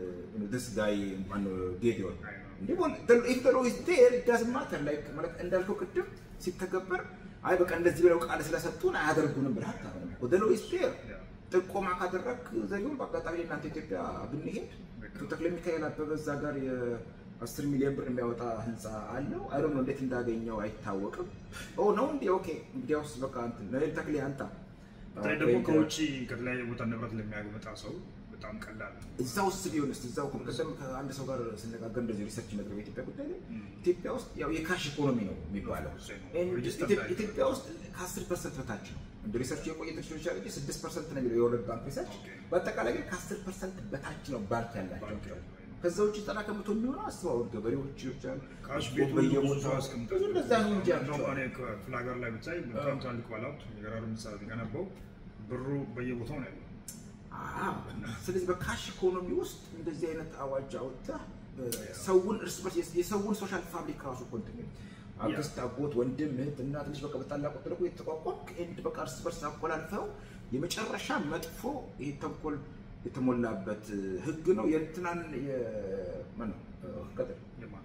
ደስ ጋይ ማነው ጌዲዮን እንዴ ኢፍ ዘ ሎው ኢዝ ዴር ኢት ዳዝንት ማተር ላይክ ማለት እንዳልከው ቅድም ሲተገበር አይ በቃ እንደዚህ ብለው ቃል ስለሰጡን አያደርጉንም ብለህ አታምንም እኮ ዘ ሎው ኢዝ ዴር ጥቆማ ካደረግ ዘሪሁን በአጋጣሚ እናንተ ኢትዮጵያ ብንሄድ ተክለ ሚካኤል አበበ እዛ ጋር የአስር ሚሊዮን ብር የሚያወጣ ህንፃ አለው። አይ ነው እንዴት እንዳገኘው አይታወቅም። ኦ ነው እንዲ ኦኬ፣ እንግዲያውስ በቃ እንትን ነይል ተክሌ አንተ በተለይ ደግሞ ከውጭ ከተለያየ ቦታ ንብረት ለሚያመጣ ሰው በጣም ቀላል ነው። እዛ ውስጥ ቢሆንስ እዛው ቅድም ከአንድ ሰው ጋር ስነጋገር እንደዚህ ሪሰርች ነበር በኢትዮጵያ ጉዳይ ላይ ኢትዮጵያ ውስጥ ያው የካሽ ኢኮኖሚ ነው የሚባለው ሬጅስተር ኢትዮ- ላይ ኢትዮጵያ ውስጥ ከአስር ፐርሰንት በታች ነው። እንደ ሪሰርች የቆየ ቴክኖሎጂ ይችላል እንጂ ስድስት ፐርሰንት ነው የሚለው የወርልድ ባንክ ሪሰርች። በአጠቃላይ ግን ከአስር ፐርሰንት በታች ነው ባንክ ያላቸው። ከዛ ውጭ ዘጠና ከመቶ የሚሆነው አስተዋወቅ ገበሬዎች ይችላል ካሽ ቤቱ ብዙ በየቦታው ሰው አስቀምጧል። ብዙ እንደዛ ነው እንጂ እንደውም ያቸው እኔ ክፍለ ሀገር ላይ ብታይ በጣም ትላልቅ ባለሀብት የገራሩ ህንፃ የገነባው ብሩ በየቦታው ነው ያለው። አዎ። ስለዚህ በካሽ ኢኮኖሚ ውስጥ እንደዚህ አይነት አዋጅ አውጥተህ ሰውን እርስ በርስ የሰውን ሶሻል ፋብሪክ ራሱ ኮንቲኒ አክስት፣ አጎት፣ ወንድም፣ እህት፣ እናት ልጅ በቃ በታላቅ ቁጥር እኮ የተቋቋምክ ኤንድ በቃ እርስ በርስ አቆላልፈው የመጨረሻ መጥፎ ይሄ ተንኮል የተሞላበት ህግ ነው። የእንትናን የማነው ቀጥል የማን?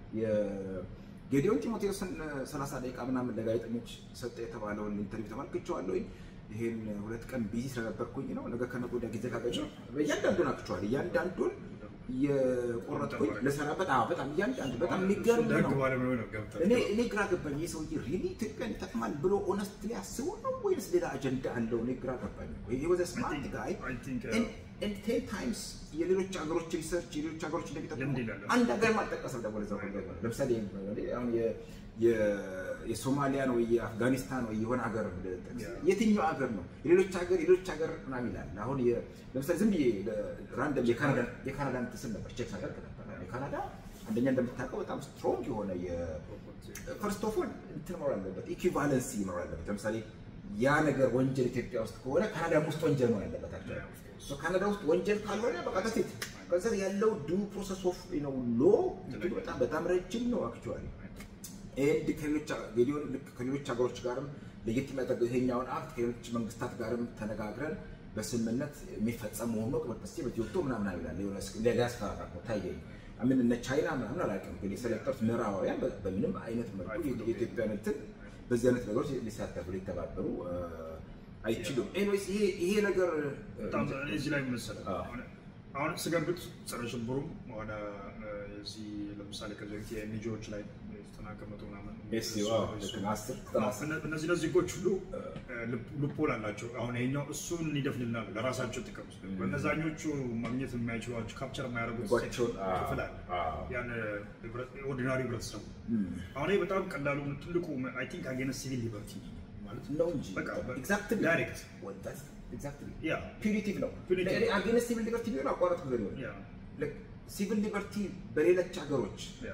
የጌዲዮን ጢሞቴዎስን 30 ደቂቃ ምናምን ለጋዜጠኞች ሰጠ የተባለውን ኢንተርቪው ተመልክቼዋለሁ። ይሄን ሁለት ቀን ቢዚ ስለነበርኩኝ ነው። ነገ ከነገ ወዲያ ጊዜ ካገኘሁ እያንዳንዱን አክቹዋሊ እያንዳንዱን የቆረጥኩኝ ልሰራበት። አዎ በጣም እያንዳንዱ በጣም የሚገርም ደግ ነው። ባለሙያ ነው ገብተህ እኔ እኔ ግራ ገባኝ። ይህ ሰውዬ ሪሊ ኢትዮጵያን ይጠቅማል ብሎ ኦነስትሊ አስቦ ነው ወይስ ሌላ አጀንዳ አለው? እኔ ግራ ገባኝ። ይሄ ወዘ ስማርት ጋይ I think, uh, ቴን ታይምስ የሌሎች ሀገሮች ሪሰርች የሌሎች ሀገሮች እንደሚጠቅሙ ልምድ ይላል። አንድ ሀገር ማልጠቀሰም ደግሞ ለዛ ሁሉ ነገር ለምሳሌ አሁን የ- የ- የሶማሊያን ወይ የአፍጋኒስታን ወይ የሆነ ሀገር ብጠቅስ Yeah. የትኛው ሀገር ነው የሌሎች ሀገር የሌሎች ሀገር ምናምን ይላል። አሁን የ- ለምሳሌ ዝም ብዬ ራንደም የካናዳ የካናዳ እንትን ስል ነበር ቼክ ሳደርግ ነበር። የካናዳ አንደኛ እንደምታውቀው በጣም ስትሮንግ የሆነ ፈርስት ኦፍ ኦል እንትን መኖር አለበት፣ ኢኩቫለንሲ መኖር አለበት። ለምሳሌ ያ ነገር ወንጀል ኢትዮጵያ ውስጥ ከሆነ ካናዳም ውስጥ ወንጀል መሆን አለበት። actually. Yeah, of course. So ካናዳ ውስጥ ወንጀል ካልሆነ በቃ ተሴት ከዛ ያለው ዱ ፕሮሰስ ኦፍ ነው ሎ እንትኑ በጣም በጣም ረጅም ነው አክቹዋሊ ኤንድ ከሌሎች ቪዲዮ ልክ ከሌሎች ሀገሮች ጋርም ለየት የሚያደርገው ይሄኛውን አክት ከሌሎች መንግስታት ጋርም ተነጋግረን በስምምነት የሚፈጸም መሆኑ ቅበጥስ በኢትዮጵቶ ምናምን ይላል የሆነ ሊያስፈራራ ነው ታየኝ። አምን እነ ቻይና ምናምን አላውቅም፣ ግን የሰለጠኑት ምዕራባውያን በ- በምንም አይነት መልኩ የኢትዮጵያን እንትን በዚህ አይነት ነገሮች ሊሳተፉ ሊተባበሩ እ፣ አይችሉም። ኤኒዌይስ ይሄ ይሄ ነገር እ፣ በጣም እኔ እዚህ ላይ መሰለህ አዎ። አሁን- አሁን ስገምት ጸረ ሽብሩም ሆነ እ፣ የዚህ ለምሳሌ ከዚህ በፊት የኤንጂኦዎች ላይ ዘጠና ከመቶ ምናምን ኤስ ዩ አዎ፣ ልክ ነው፣ አስር ዘጠና አስር እነ- እነዚህ እነዚህ ህጎች ሁሉ ሉፖል አላቸው። አሁን ይሄኛው እሱን ይደፍልናል ለራሳቸው ጥቅም። በእነዛኞቹ ማግኘት የማይችሏቸው ካፕቸር የማያደርጉት ህጓቸውን፣ አዎ፣ ክፍል አለ። አዎ። ያን ኦርዲናሪ ህብረተሰቡ እም፣ አሁን ይሄ በጣም ቀላሉ ትልቁ አይ ቲንክ አጌንስት ሲቪል ሊበርቲ ማለት ነው እንጂ በቃ በ- ኤግዛክትሊ ዳይሬክት ኤግዛክትሊ ያ ፒሪቲቭ ነው። Punitive። አጌንስት ሲቪል ሊበርቲ ቢሆን አቋረጥ ጊዜ ሊሆን ያ ሲቪል ሊበርቲ በሌሎች ሀገሮች ያ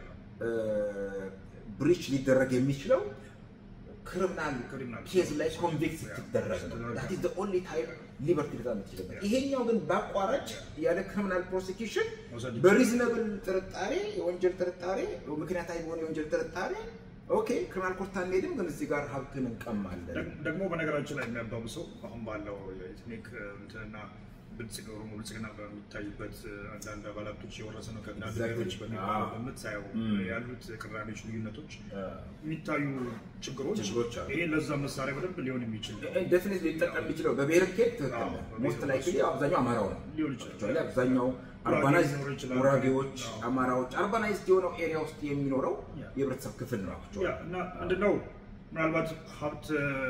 ብሪች ሊደረግ የሚችለው ክሪሚናል Criminal. ኬዝ ላይ ኮንቪክት Yeah. ስትደረግ ነው። ስትደረግ that is the only time ሊበርቲ ሊዛ የምትችልበት። ይሄኛው ግን በአቋራጭ ያለ ክሪሚናል ፕሮሲኪውሽን መውሰድ ይችላል። በሪዝነብል ጥርጣሬ የወንጀል ጥርጣሬ ምክንያታዊ በሆነ የወንጀል ጥርጣሬ ኦኬ ክሪሚናል ኮርት አንሄድም፣ ግን እዚህ ጋር ሀብትን እንቀማለን። ደግ- ደግሞ በነገራችን ላይ የሚያባብሰው አሁን ባለው የኤትኒክ እንትንና ብልጽግ ኦሮሞ ብልጽግና በሚታይበት አንዳንድ አባላቶች የወረሰ ነው ከአንዳንድ Exactly. ብሔሮች በሚባለው አዎ። በምታየው Mm. ያሉት ቅራኔዎች፣ ልዩነቶች አ፣ የሚታዩ ችግሮች ችግሮች አሉ። ይሄ ለዛ መሳሪያ በደንብ ሊሆን የሚችል ነው። ደፊኒት ሊጠቀም የሚችለው በብሔር ኬት ትክክል አዎ፣ ነው። በብሔር ሞስት ላይ አብዛኛው አማራው ነው ሊሆን ይችላል። Actually አብዛኛው ጉራጌ አርባናይዝ ሊኖር ይችላል። ጉራጌዎች፣ አዎ። አማራዎች አርባናይዝድ የሆነው ኤሪያ ውስጥ የሚኖረው ያ። የህብረተሰብ ክፍል ነው። actually። ያ እና ምንድነው ምናልባት ሀብት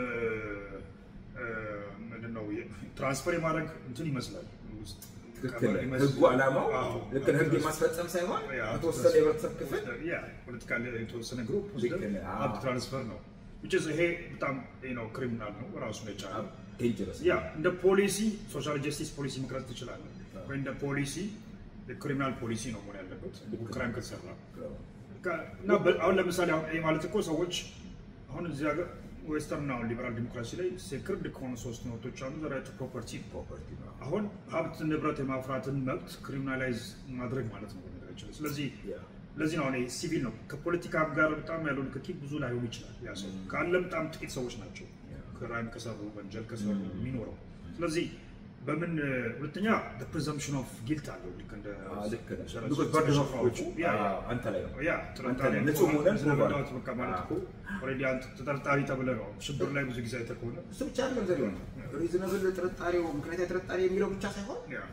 እ፣ ምንድነው ትራንስፈር የማድረግ እንትን ይመስላል ውስጥ ትክክል ቀመር ይመስል- ህጉ ዓላማው አዎ። ልክ ነው። ህግ የማስፈጸም ሳይሆን ያ፣ የተወሰነ የህብረተሰብ ክፍል ያ ፖለቲካል የተወሰነ ግሩፕ ልክ ወስደን ነህ። አዎ። ሀብት ትራንስፈር ነው which is ይሄ በጣም ነው ክሪሚናል ነው ራሱን የቻለ ዴንጀረስ ያ እንደ ፖሊሲ ሶሻል ጀስቲስ ፖሊሲ መቅረጽ ትችላለህ ወይ እንደ ፖሊሲ ክሪሚናል ፖሊሲ ነው መሆን ያለበት ክራይም ከተሰራ ከ- እና በ- አሁን ለምሳሌ አሁን ይሄ ማለት እኮ ሰዎች አሁን እዚህ ሀገር ዌስተርን አሁን ሊበራል ዲሞክራሲ ላይ ሴክርድ ከሆኑ ሶስት መብቶች አሉ ዘራይት ፕሮፐርቲ ፕሮፐርቲ ነው። አሁን ሀብት ንብረት የማፍራትን መብት ክሪሚናላይዝ ማድረግ ማለት ነው በነገራችን ላይ። ስለዚህ ያ። ለዚህ ነው አሁን ይሄ ሲቪል ነው ከፖለቲካ ጋር በጣም ያለው ንክኪ ብዙ ላይሆን ይችላል ያ ሰው ካለ በጣም ጥቂት ሰዎች ናቸው ክራይም ከሰሩ ወንጀል ከሰሩ የሚኖረው ስለዚህ በምን ሁለተኛ ፕሪዘምፕሽን ኦፍ ጊልት አለው ልክ እንደ አዎ፣ ልክ ነህ። ስለ- Because ስለ- burden ስለ- of proof ያ ያ አዎ፣ አንተ ላይ ነው። ያ ጥርጣሬ አንተ ንጹህ መሆንን ስለመዳወት ፕሩቭ በቃ ማለት እኮ ኦልሬዲ አንተ ተጠርጣሪ ተብለህ ነው ሽብር ላይ ብዙ ጊዜ አይተህ ከሆነ እሱ ብቻ አይደለም ዘዴው ነው። ሪዝነብል ጥርጣሬው ምክንያታዊ ጥርጣሬ የሚለው ብቻ ሳይሆን ያ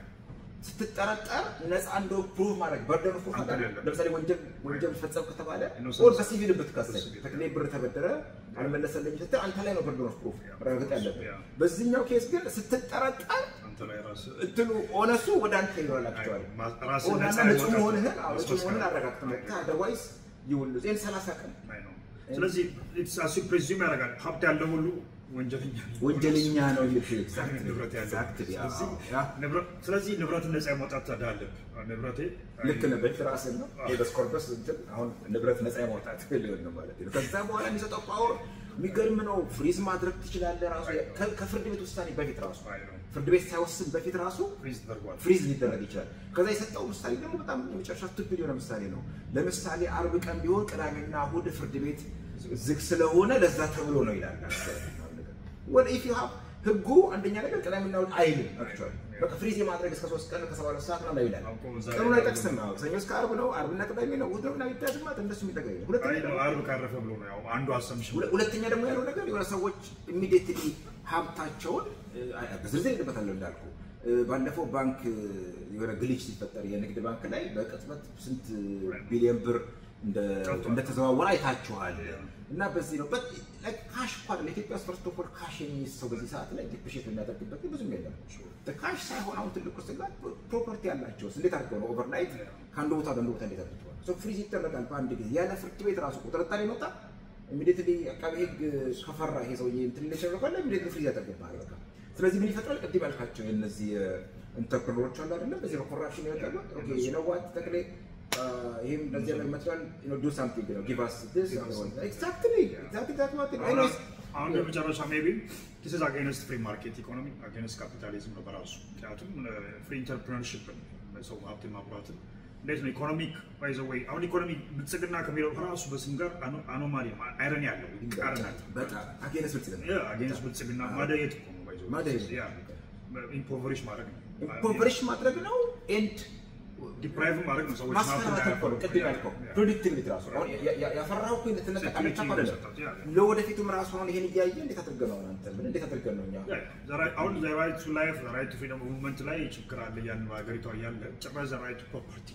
ስትጠረጠር ነፃ እንደው ፕሩቭ ማድረግ በርደን ፕሩቭ አንተ ማድረግ ላይ ለምሳሌ ወንጀል ወንጀል ፈጸም ከተባለ Innocence. ኦር በሲቪል ብትከሰስ በሲቪል። ተክሌ ብር ተበደረ አልመለሰልኝ ስትል አንተ ላይ ነው በርደን ኦፍ ፕሩፍ ማረጋገጥ ያለብህ። ያ። በዚህኛው ኬስ ግን ስትጠረጠር አንተ ላይ ራስህ እንትኑ ኦነሱ ወደ አንተ ይሆናላቸዋል። ማ- ራስህን ኦናና ነፃ ንጹህ የማውጣት መሆንህን አዎ፣ ንጹህ ማስመስከር መሆንህን አረጋግጥ መጥተህ አደርዋይስ ይውሉ ዜን ሰላሳ ቀን አይ ነው። ስለዚህ አሱ ፕሬዚም ያደርጋል ሀብት ያለው ሁሉ ወንጀለኛ ነው። ወንጀለኛ ነው የሚል ንብረት ያለው ኤግዛክትሊ ስለዚህ ያ ንብረት- ስለዚህ ንብረትን ነፃ የማውጣት ታዲያ አለብህ። ንብረቴ ልክ ነህ። በፊት ራስን ነው ሄበስ ኮርፐስ እንትን አሁን ንብረት ነፃ የማውጣት ሊሆን ነው ማለት ነው። ከዛ በኋላ የሚሰጠው ፓወር የሚገርም ነው። ፍሪዝ ማድረግ ትችላለህ። ራሱ ከ- ከፍርድ ቤት ውሳኔ በፊት ራሱ አይ ነው። ፍርድ ቤት ሳይወስን በፊት ራሱ ፍሪዝ ተደርጓል። ፍሪዝ ሊደረግ ይችላል። ከዛ የሰጠው ምሳሌ ደግሞ በጣም የመጨረሻ ስቱፒድ የሆነ ምሳሌ ነው። ለምሳሌ አርብ ቀን ቢሆን ቅዳሜና እሑድ ፍርድ ቤት ዝግ ስለሆነ ለዛ ተብሎ ነው ይላል። ወደ ኢፍ ዩ ሃቭ ህጉ አንደኛ ነገር ቅዳሜና እሑድ አይልም። አክቹዋሊ በቃ ፍሪዝ የማድረግ እስከ ሶስት ቀን ከሰባ ሁለት ሰዓት ምናምን ይላል። አውቆ እዛ ቀኑን አይጠቅስም። አዎ፣ ሰኞ እስከ ዓርብ ነው፣ ዓርብና ቅዳሜ ነው፣ እሑድ ነው ምናምን ይታያል ማለት እንደሱ የሚጠቀም ነው። ሁለተኛ አይ ነው አርብ ካረፈ ብሎ ነው ያው አንዱ አሰምሽን ሁለ- ሁለተኛ ደግሞ ያለው ነገር የሆነ ሰዎች ኢሚዲየትሊ ሀብታቸውን እ፣ በዝርዝር ሄድበታለሁ እንዳልኩ እ፣ ባለፈው ባንክ እ፣ የሆነ ግሊች ሲፈጠር የንግድ ባንክ ላይ በቅጽበት ስንት ቢሊዮን ብር እንደ- ጠፍቷል። እንደተዘዋወረ አይታችኋል። እና በዚህ ነው በት ካሽ እኮ አይደለም ኢትዮጵያ ውስጥ ፈርስት ኦፍ ኦል ካሽ የሚይዝ ሰው በዚህ ሰዓት ላይ ዲፕሪሼት የሚያደርግበት ብዙም የለም። ካሽ ሳይሆን አሁን ትልቁ ስጋት ፕሮፐርቲ ያላቸው እንዴት አድርገው ነው ኦቨርናይት ከአንዱ ቦታ ወደ አንዱ ቦታ እንዴት አድርገዋል? ሶ ፍሪዝ ይደረጋል በአንድ ጊዜ ያለ ፍርድ ቤት ራሱ ጥርጣሬ መጣ ኢሚዲየትሊ አቃቤ ሕግ ከፈራ ይሄ ሰውዬ እንትን ሊሸር ካለ ኢሚዲየትሊ ፍሪዝ ያደርግብሃል በቃ። ስለዚህ ምን ይፈጥራል? ቅድም ያልካቸው የእነዚህ ኢንተርፕረነሮች አሉ አይደለም በዚህ በኮራፕሽን ያደረጉት ኦኬ የነዋት ተክሌ አ፣ ይሄም እንደዚህ ያለ መስሏል ዱ ሳምቲንግ ነው ጊቭ አስ ዲስ ኤግዛክትሊ ኤግዛክትሊ ዛት ዋት ኤኒዌይስ አሁን በመጨረሻ ሜቢ ዲስ ኢዝ አጌንስት ፍሪ ማርኬት ኢኮኖሚ አጌንስት ካፒታሊዝም ነው በራሱ ምክንያቱም ፍሪ ኢንተርፕረነርሽፕን ሰው ሀብት ማብራትን እንዴት ነው ኢኮኖሚክ ባይ ዘ ወይ አሁን ኢኮኖሚ ብልጽግና ከሚለው ራሱ በስም ጋር አኖማሊ አይረን ያለው ይቃረናል በጣም አጌነስ ብልጽግና አጌንስት ብልጽግና ማደየት እኮ ነው ባይ ዘ ወይ ማደየት። ያ ኢምፖቨሪሽ ማድረግ ነው ኢምፖቨሪሽ ማድረግ ነው ኤንድ ዲፕራይቭ ማድረግ ነው ሰዎች ማስፈራራት እኮ ነው። ቅድም ያልከው ፕሮዲክቲቪቲ ራሱ አሁን ያ- ያ- ያፈራኸው እኮ እንደተነጠቃለች እኮ አይደለም። ለወደፊቱም ራሱ አሁን ይሄን እያየ እንዴት አድርገን ነው አንተ ምን እንዴት አድርገን ነው እኛ አሁን ራይት ቱ ላይፍ ራይት ቱ ፍሪደም ሙቭመንት ላይ ችግር አለ ያን በሀገሪቷ እያለ ጭራሽ ራይት ቱ ፕሮፐርቲ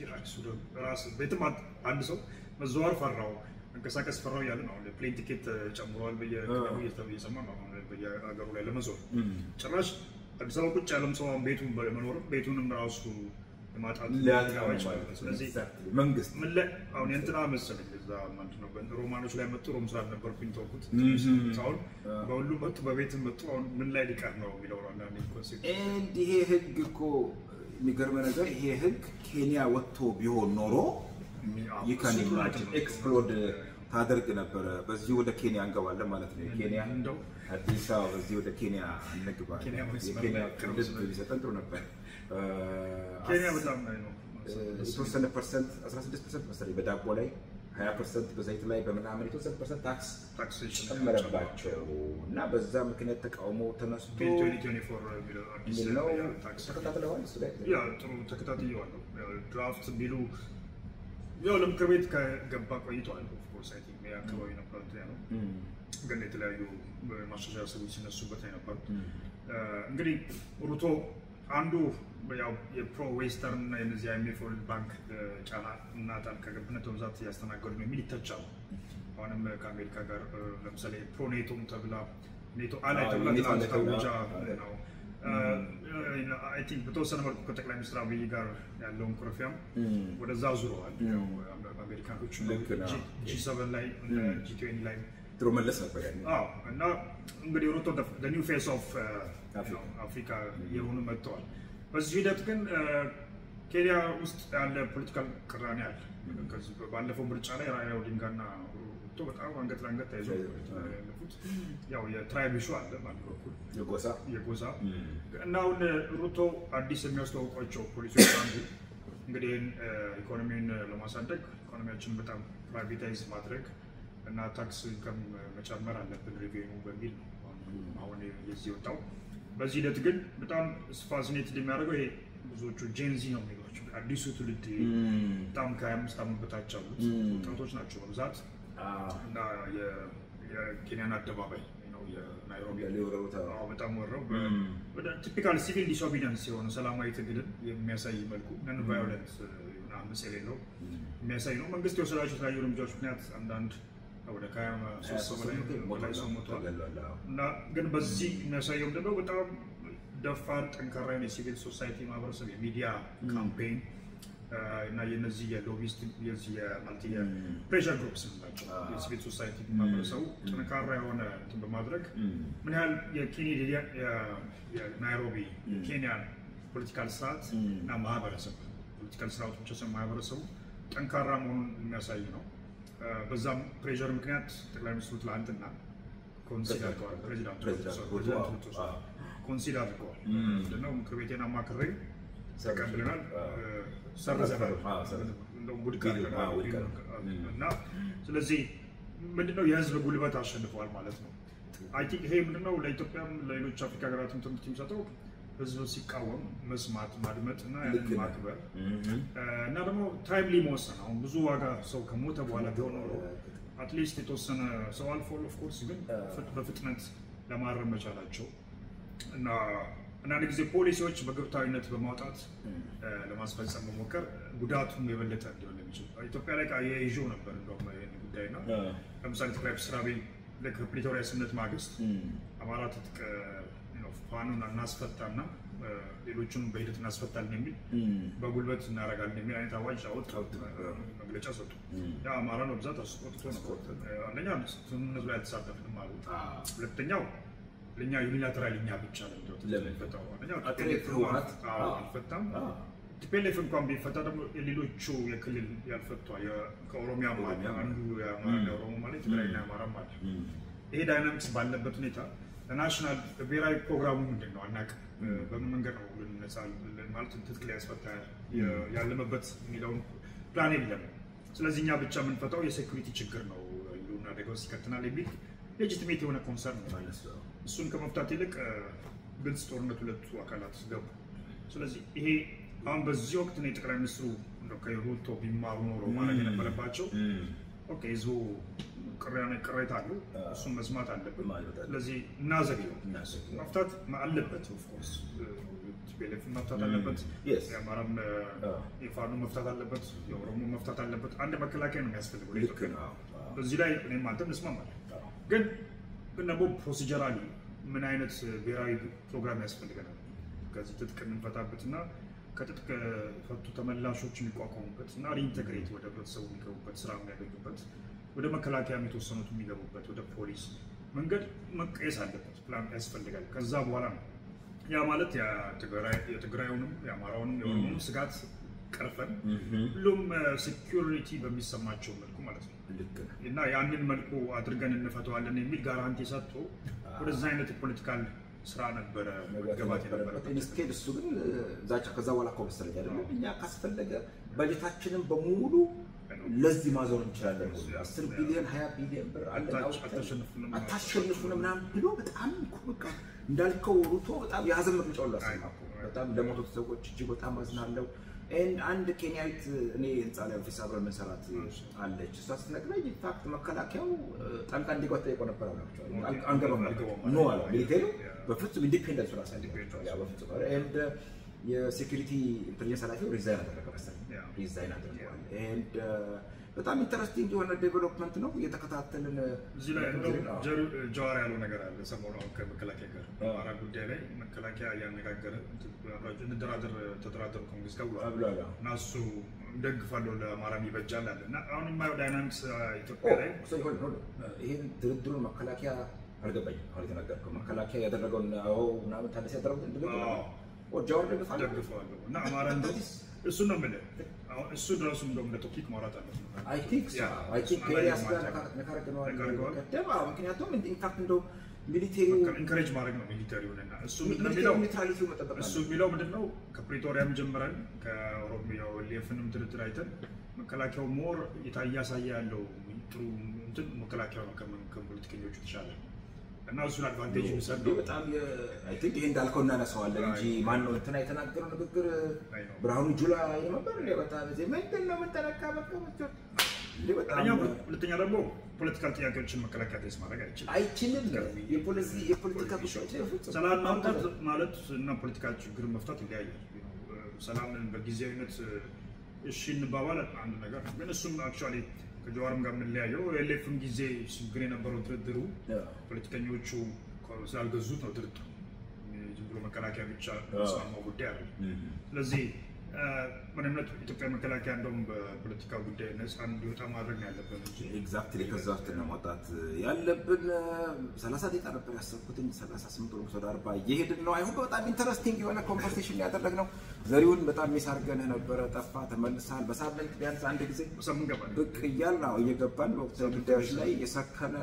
ራስ ቤትም አንድ- አንድ ሰው መዘዋወር ፈራው መንቀሳቀስ ፈራው እያለ ነው። አሁን ፕሌን ቲኬት ጨምሯል በየክለቡ እየሰማ ነው አሁን በየሀገሩ ላይ ለመዞር ጭራሽ አዲስ አበባ ቁጭ ያለም ሰው አሁን ቤቱን በመኖርም ቤቱንም ራሱ የማጣት ሊያጣ ሊያጣ ነው ይችላል። ማለት ነው። ስለዚህ Exactly. መንግስት ምን ላይ አሁን የእንትና መሰለኝ እዛ ምንድን ነው ሮማኖች ላይ መጡ ሮም ስላልነበርኩኝ ተውኩት። Mhm. አሁን በሁሉም መጡ በቤትም መጡ። አሁን ምን ላይ ሊቀር ነው የሚለው ነው አንዳንዴ ኮንሴፕት ኤንድ ይሄ ህግ እኮ የሚገርመ ነገር ይሄ ህግ ኬንያ ወጥቶ ቢሆን ኖሮ ይካን ኢማጂን ኤክስፕሎድ ታደርግ ነበረ። በዚህ ወደ ኬንያ እንገባለን ማለት ነው። የኬንያ እንደው አዲስ አበባ በዚህ ወደ ኬንያ እንግባ። ኬንያ መስመር የኬንያ ላይ ቅርብ ክልል ስለሆነ። ቢሰጠን ጥሩ ነበር። ኬንያ በጣም ላይ ነው የተወሰነ ፐርሰንት 16 ፐርሰንት መሰለኝ በዳቦ ላይ 20 ፐርሰንት በዘይት ላይ በምናምን የተወሰነ ፐርሰንት ታክስ ታክሴሽን ጨመረባቸው እና በዛ ምክንያት ተቃውሞ ተነስቶ የሚል ነው። ተከታትለዋል እሱ ላይ ያ ጥሩ ተከታትየዋለሁ። ያው ድራፍት ቢሉ ያው ለምክር ቤት ከገባ ቆይተዋል። ኦፍኮርስ አይ ቲንክ ያ አካባቢ ነበር እንትን ያለው እም፣ ግን የተለያዩ ማሻሻያ ሰዎች ሲነሱበት ነው የነበሩት። እም፣ እንግዲህ ሩቶ አንዱ ያው የፕሮ ዌስተርን እና የነዚህ አይኤምኤፍ ወርልድ ባንክ ጫና እና ጣልቃ ገብነት በብዛት እያስተናገዱ ነው የሚል ይተቻሉ። አሁንም ከአሜሪካ ጋር እ፣ ለምሳሌ ፕሮ ኔቶም ተብላ ኔቶ አላይ አዎ፣ ተብላ የኔቶ ትናንት አላይ ተብላ፣ ታውጃ አዎ። ነው። አይ ቲንክ በተወሰነ መልኩ ከጠቅላይ ሚኒስትር አብይ ጋር ያለውን ኩረፊያም እም። ወደዛ ዙረዋል። እም። ያው አሜሪካኖቹ ልክ ነው። ጂ ሰቨን ላይ ጂ ትዌንቲ ላይ ድሮ መለስ ነበር ያኔ። አዎ እና እንግዲህ ሩቶ ኒው ፌስ ኦፍ አፍሪካ። አፍሪካ የሆኑ መጥተዋል። በዚህ ሂደት ግን እ፣ ኬንያ ውስጥ ያለ ፖለቲካል ቅራኔ አለ። ከዚህ ባለፈው ምርጫ ላይ ራይላ ኦዲንጋና ሩቶ በጣም አንገት ለአንገት ተያይዞ ተያይዘው። ያለፉት ያው የትራይብ ኢሹ አለ በአንድ በኩል የጎሳ የጎሳ እም፣ እና አሁን ሩቶ አዲስ የሚያስተዋውቋቸው ፖሊሲዎች አንዱ እንግዲህ ይህን ኢኮኖሚውን ለማሳደግ ኢኮኖሚያችንን በጣም ፕራይቬታይዝ ማድረግ እና ታክስ ኢንከም መጨመር አለብን ሪቬኑ በሚል ነው አሁን- አሁን የዚህ ወጣው። በዚህ ሂደት ግን በጣም ፋሲኔትድ የሚያደርገው ይሄ ብዙዎቹ ጄንዚ ነው የሚሏቸው አዲሱ ትውልድ እም፣ በጣም ከ25 ዓመት በታች ያሉት Mm. ወጣቶች ናቸው በብዛት አዎ፣ እና የ- የኬንያን አደባባይ ነው የናይሮቢ ሊወረሩት አዎ። አዎ፣ በጣም ወረው Mm. ወደ ቲፒካል ሲቪል ዲስኦቢዲየንስ የሆነ ሰላማዊ ትግልን የሚያሳይ መልኩ ነን ቫዮለንት አመፅ የሌለው የሚያሳይ ነው። መንግስት የወሰዳቸው የተለያዩ እርምጃዎች ምክንያት አንዳንድ ወደ ከሀያ ሶስት ሰው በላይ በላይ ሰው ሞቷል ተገሏል። አዎ። እና ግን በዚህ የሚያሳየው ምንድነው በጣም ደፋር ጠንካራ የሆነ የሲቪል ሶሳይቲ ማህበረሰብ የሚዲያ ካምፔን እና የነዚህ የሎቢስት የዚህ የማልቲ የፕሬሸር ግሩፕስ ናቸው አዎ። የሲቪል ሶሳይቲ ማህበረሰቡ ጠንካራ የሆነ እንትን በማድረግ እም፣ ምን ያህል የኬንያ የናይሮቢ የኬንያን ፖለቲካል ስርዓት Mm. እና ማህበረሰብ ፖለቲካል ስርዓቱ ብቻ ሳይሆን ማህበረሰቡ ጠንካራ መሆኑን የሚያሳይ ነው። አ፣ በዛም ፕሬዠር ምክንያት ጠቅላይ ሚኒስትሩ ትላንትና ኮንሲድ አድርገዋል። ፕሬዚዳንቱ ፕሬዚዳንቱ ሶሪ፣ ሩቶ፣ ፕሬዚዳንቱ አዎ፣ ሩቶ አዎ። ኮንሲድ አድርገዋል። Mm. ምንድነው ምክር ቤቴን አማክሬ ሰርዘናል። ተቀብለናል፣ አዎ። ሰርዘናል፣ አዎ፣ ሰርዘናል። እንደውም ውድቅ ቢል- አድርገናል አዎ፣ ውድቅ ቢል- አድርገናል። እና ስለዚህ ምንድነው የህዝብ ጉልበት አሸንፈዋል ማለት ነው። አይ ቲንክ ይሄ ምንድነው ለኢትዮጵያም ለሌሎች አፍሪካ ሀገራትም ትምህርት የሚሰጠው ህዝብ ሲቃወም መስማት ማድመጥ እና ልክ ያንን ነው። ማክበር እም፣ እና ደግሞ ታይምሊ መወሰን አሁን ብዙ ዋጋ ሰው ከሞተ በኋላ ቢሆን ኖሮ አትሊስት የተወሰነ ሰው አልፎ ኦፍኮርስ ግን ፍጥ- በፍጥነት ለማረም መቻላቸው እና አንዳንድ ጊዜ ፖሊሲዎች በግብታዊነት በማውጣት እም፣ እ፣ ለማስፈጸም መሞከር ጉዳቱም የበለጠ እንዲሆን የሚችል ኢትዮጵያ ላይ የይዤው ነበር እንደውም ይህን ጉዳይ እና አ፣ ለምሳሌ ጠቅላይ ሚኒስትር አብይ ልክ ፕሪቶሪያ ስምምነት ማግስት እም፣ አማራ ትጥቅ ነው ፋኑን እናስፈታና እ፣ ሌሎቹንም በሂደት እናስፈታለን የሚል እም፣ በጉልበት እናደርጋለን የሚል አይነት አዋጅ አወጡ፣ መግለጫ ሰጡ። እም፣ ያ አማራ ነው ብዛት አስቆጥቶ ነው። አንደኛ ስምምነቱ ላይ አልተሳተፍንም አሉ። አ፣ ሁለተኛው ለእኛ ዩኒላተራል እኛ ብቻ ነው ለምን? የሚፈታው። አንደኛው አጥሬ ቲፒኤልኤፍ ህወሓት፣ አዎ፣ አዎ። አልፈታም። አ፣ ቲፒኤልኤፍ እንኳን ቢፈታ ደግሞ የሌሎቹ የክልል ያልፈቷ የ- ከኦሮሚያም አለ ኦሮሚያም አንዱ የአማራ የኦሮሞ ማለት ትግራይና የአማራም አለ። እም፣ ይሄ ዳይናሚክስ ባለበት ሁኔታ ለናሽናል ብሔራዊ ፕሮግራሙ ምንድን ነው አናውቅም። በምን መንገድ ነው ልንነጻ ማለት ትጥቅ ሊያስፈታ የ- ያለመበት የሚለውን ፕላን የለም። ስለዚህ እኛ ብቻ የምንፈታው የሴኩሪቲ ችግር ነው ህልውና አደጋ ውስጥ ይከተናል የሚል ሌጂቲሜት የሆነ ኮንሰርን ነው። ማለት ነው። እሱን ከመፍታት ይልቅ እ፣ ግልጽ ጦርነት ሁለቱ አካላት ገቡ። ስለዚህ ይሄ አሁን በዚህ ወቅት ነው የጠቅላይ ሚኒስትሩ እንደው ከሩቶ ቢማሩ ኖሮ ማድረግ የነበረባቸው እም፣ ኦኬ ህዝቡ ቅሬታ- ቅሬታ አሉ፣ እሱን መስማት አለብን። ማለት አለብን። ስለዚህ እናዘግየው እናዘግየው። መፍታት አለበት። ኦፍኮርስ ቲፒኤልኤፍ መፍታት አለበት፣ Yes. የአማራም እ፣ አዎ። የፋኖ መፍታት አለበት፣ የኦሮሞ መፍታት አለበት። አንድ መከላከያ ነው የሚያስፈልገው ልክ ለኢትዮጵያ። ነው። አዎ፣ በዚህ ላይ እኔም አንተም እንስማማለን። አዎ። ግን ግን ደግሞ ፕሮሲጀራሊ ምን አይነት ብሔራዊ ፕሮግራም ያስፈልገናል? ከዚህ ትጥቅ የምንፈታበት እና ከትጥቅ ፈቱ ተመላሾች የሚቋቋሙበት እና ሪኢንተግሬት ወደ ህብረተሰቡ የሚገቡበት ስራ የሚያገኙበት ወደ መከላከያም የተወሰኑት የሚገቡበት ወደ ፖሊስ መንገድ መቀየስ አለበት። ፕላን ያስፈልጋል። ከዛ በኋላ ነው ያ ማለት የትግራይ- የትግራዩንም የአማራውንም የኦሮሞንም ስጋት ቀርፈን እም፣ ሁሉም ሴኪሪቲ በሚሰማቸው መልኩ ማለት ነው ልክ ነው። እና ያንን መልኩ አድርገን እንፈተዋለን የሚል ጋራንቲ ሰጥቶ ወደዛ አይነት የፖለቲካል ስራ ነበረ መገባት የነበረበት። ኢንስቴድ እሱ ግን ዛቻ ከዛ በኋላ እኮ መሰለኝ አይደለም እኛ ካስፈለገ በጀታችንን በሙሉ ለዚህ ማዞር እንችላለን። አስር ቢሊዮን ሀያ ቢሊዮን ብር አለን አታች- አውጥተን አታሸንፉንም። አታሸንፉንም ምናምን ብሎ በጣም እኮ በቃ እንዳልከው ሩቶ በጣም የሀዘን መግለጫ ሁሉ አሰማ እኮ። በጣም ለሞቱት ሰዎች እጅግ በጣም አዝናለሁ። ኤንድ አንድ ኬንያዊት እኔ ህንፃ ላይ ኦፊስ አብረን የምንሰራት አለች። እሷ ስትነግረኝ ኢንፋክት መከላከያው ጣልቃ እንዲገባ ጠይቆ ነበር አላቸዋል። አንገባም ኖ አለ ሚሊቴሩ በፍጹም ኢንዲፔንደንስ ራስ ያደርጋቸዋል። ያው በፍጹም ኤንድ የሴኩሪቲ ኢንቴሊጀንስ ኃላፊው ሪዛይን አደረገ መሰለኝ ያ። ሪዛይን አድርገዋል። ኤንድ በጣም ኢንተረስቲንግ የሆነ ዴቨሎፕመንት ነው እየተከታተልን እዚህ ላይ እንደውም አዎ። ጀሩ- ጀዋር ያለው ነገር አለ ሰሞኑ አሁን ከመከላከያ ጋር አዎ። በአማራ ጉዳይ ላይ መከላከያ እያነጋገረ አብራችሁ እንደራደር ተደራደሩ ከመንግስት ጋር ብሏል። ብሏል። እና እሱ ደግፋለሁ ለአማራም ይበጃል አለ እና አሁን የማየው ዳይናሚክስ ኢትዮጵያ ላይ ይህን ድርድሩን መከላከያ አልገባኝም። አሁን የተናገርከው መከላከያ ያደረገውን አዎ ምናምን ታደሰ ያደረጉት ድርድር አዎ። ኦ ጃዋር ደግፋል ደግፈዋለሁ እና አማራ እንደዚህ እሱን ነው የምልህ። አሁን እሱ ድረሱ እንደውም እንደ ቶፒክ ማውራት አለብን። አይ ቲንክ ሶ ያ፣ አይ ቲንክ እሱን ከኤልያስ ጋር አላየሁም አንተ። ነካረገነዋል ነካርገዋል? ቀደም። አዎ ምክንያቱም ኢንፋክት እንደው ሚሊቴሪው ኢንከሬጅ ማድረግ ነው ሚሊተሪውን እና እሱ ምንድን ነው የሚለው ሚሊቴሪው ኒውትራሊቲው መጠበቅ እሱ አለ። የሚለው ምንድን ነው ከፕሪቶሪያም ጀምረን ከኦሮሚያ ሌፍንም ድርድር አይተን መከላከያው ሞር የታ- እያሳየ ያለው ጥሩ እንትን መከላከያው ነው ከምን- ከፖለቲከኞቹ የተሻለ እና እሱን አድቫንቴጅ የሚሰጥ ይህ ነው። በጣም አይ ቲንክ ይሄ እንዳልከው እናነሳዋለን እንጂ ማን ነው እንትና የተናገረው ንግግር አይ ነው። ብርሃኑ ጁላ ነበር እንዴ? በጣም እዚህ ምንድን ነው የምንጠነቃ በቃ ብቻ እንዴ በጣም አንደኛ ሁለተኛ ደግሞ ፖለቲካል ጥያቄዎችን መከላከያ ቴስ ማድረግ አይችልም። አይችልም። የፖለቲ የፖለቲካ ጉዳዮች በፍጹም ሰላም ማምጣት ማለት እና ፖለቲካ ችግር መፍታት ይለያያል። ሰላምን በጊዜያዊነት እሺ እንባባል አንድ ነገር ነው። ግን እሱም አክቹዋሊ ከጀዋርም ጋር የምንለያየው ኤሌፍም ጊዜ ችግር የነበረው ድርድሩ ፖለቲከኞቹ ስላልገዙት ነው ድርድሩ። ዝም ብሎ መከላከያ ብቻ ስማማው ጉዳይ አለ። ስለዚህ ምንነት ኢትዮጵያ መከላከያ እንደውም በፖለቲካ ጉዳይ ነፃ እንዲወጣ ማድረግ ነው ያለብን እንጂ ኤግዛክትሊ ከዛ ውስጥ ነው ማውጣት ያለብን። ሰላሳ ደቂቃ ነበር ያሰብኩትኝ ሰላሳ ስምንት ወደ ወደ አርባ እየሄድን ነው። አይሁን በጣም ኢንተረስቲንግ የሆነ ኮንቨርሴሽን ያደረግነው። ዘሪሁን በጣም ሚስ አድርገንህ ነበረ፣ ጠፋ፣ ተመልሳል። በሳምንት ቢያንስ አንድ ጊዜ በሳምንት ገባል። ብቅ እያልን ነው እየገባን በወቅታዊ ጉዳዮች ላይ የሰከነ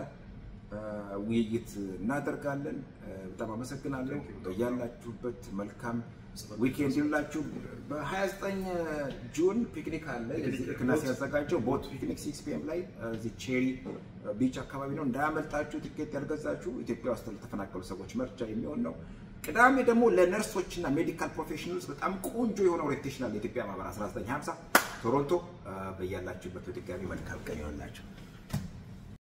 ውይይት እናደርጋለን። በጣም አመሰግናለሁ። ያላችሁበት መልካም ዊኬንድ ይላችሁ በ29 ጁን ፒክኒክ አለ። ክላስ ያዘጋጀው ቦት ፒክኒክ ሲክስ ፒኤም ላይ እዚህ ቼሪ ቢች አካባቢ ነው። እንዳያመልጣችሁ። ቲኬት ያልገዛችሁ ኢትዮጵያ ውስጥ ለተፈናቀሉ ሰዎች መርጃ የሚሆን ነው። ቅዳሜ ደግሞ ለነርሶች እና ሜዲካል ፕሮፌሽናልስ በጣም ቆንጆ የሆነ ኦሪንቴሽን አለ። የኢትዮጵያ ማህበር 1950 ቶሮንቶ። በያላችሁበት በድጋሚ መልካም ቀን ይሆንላችሁ።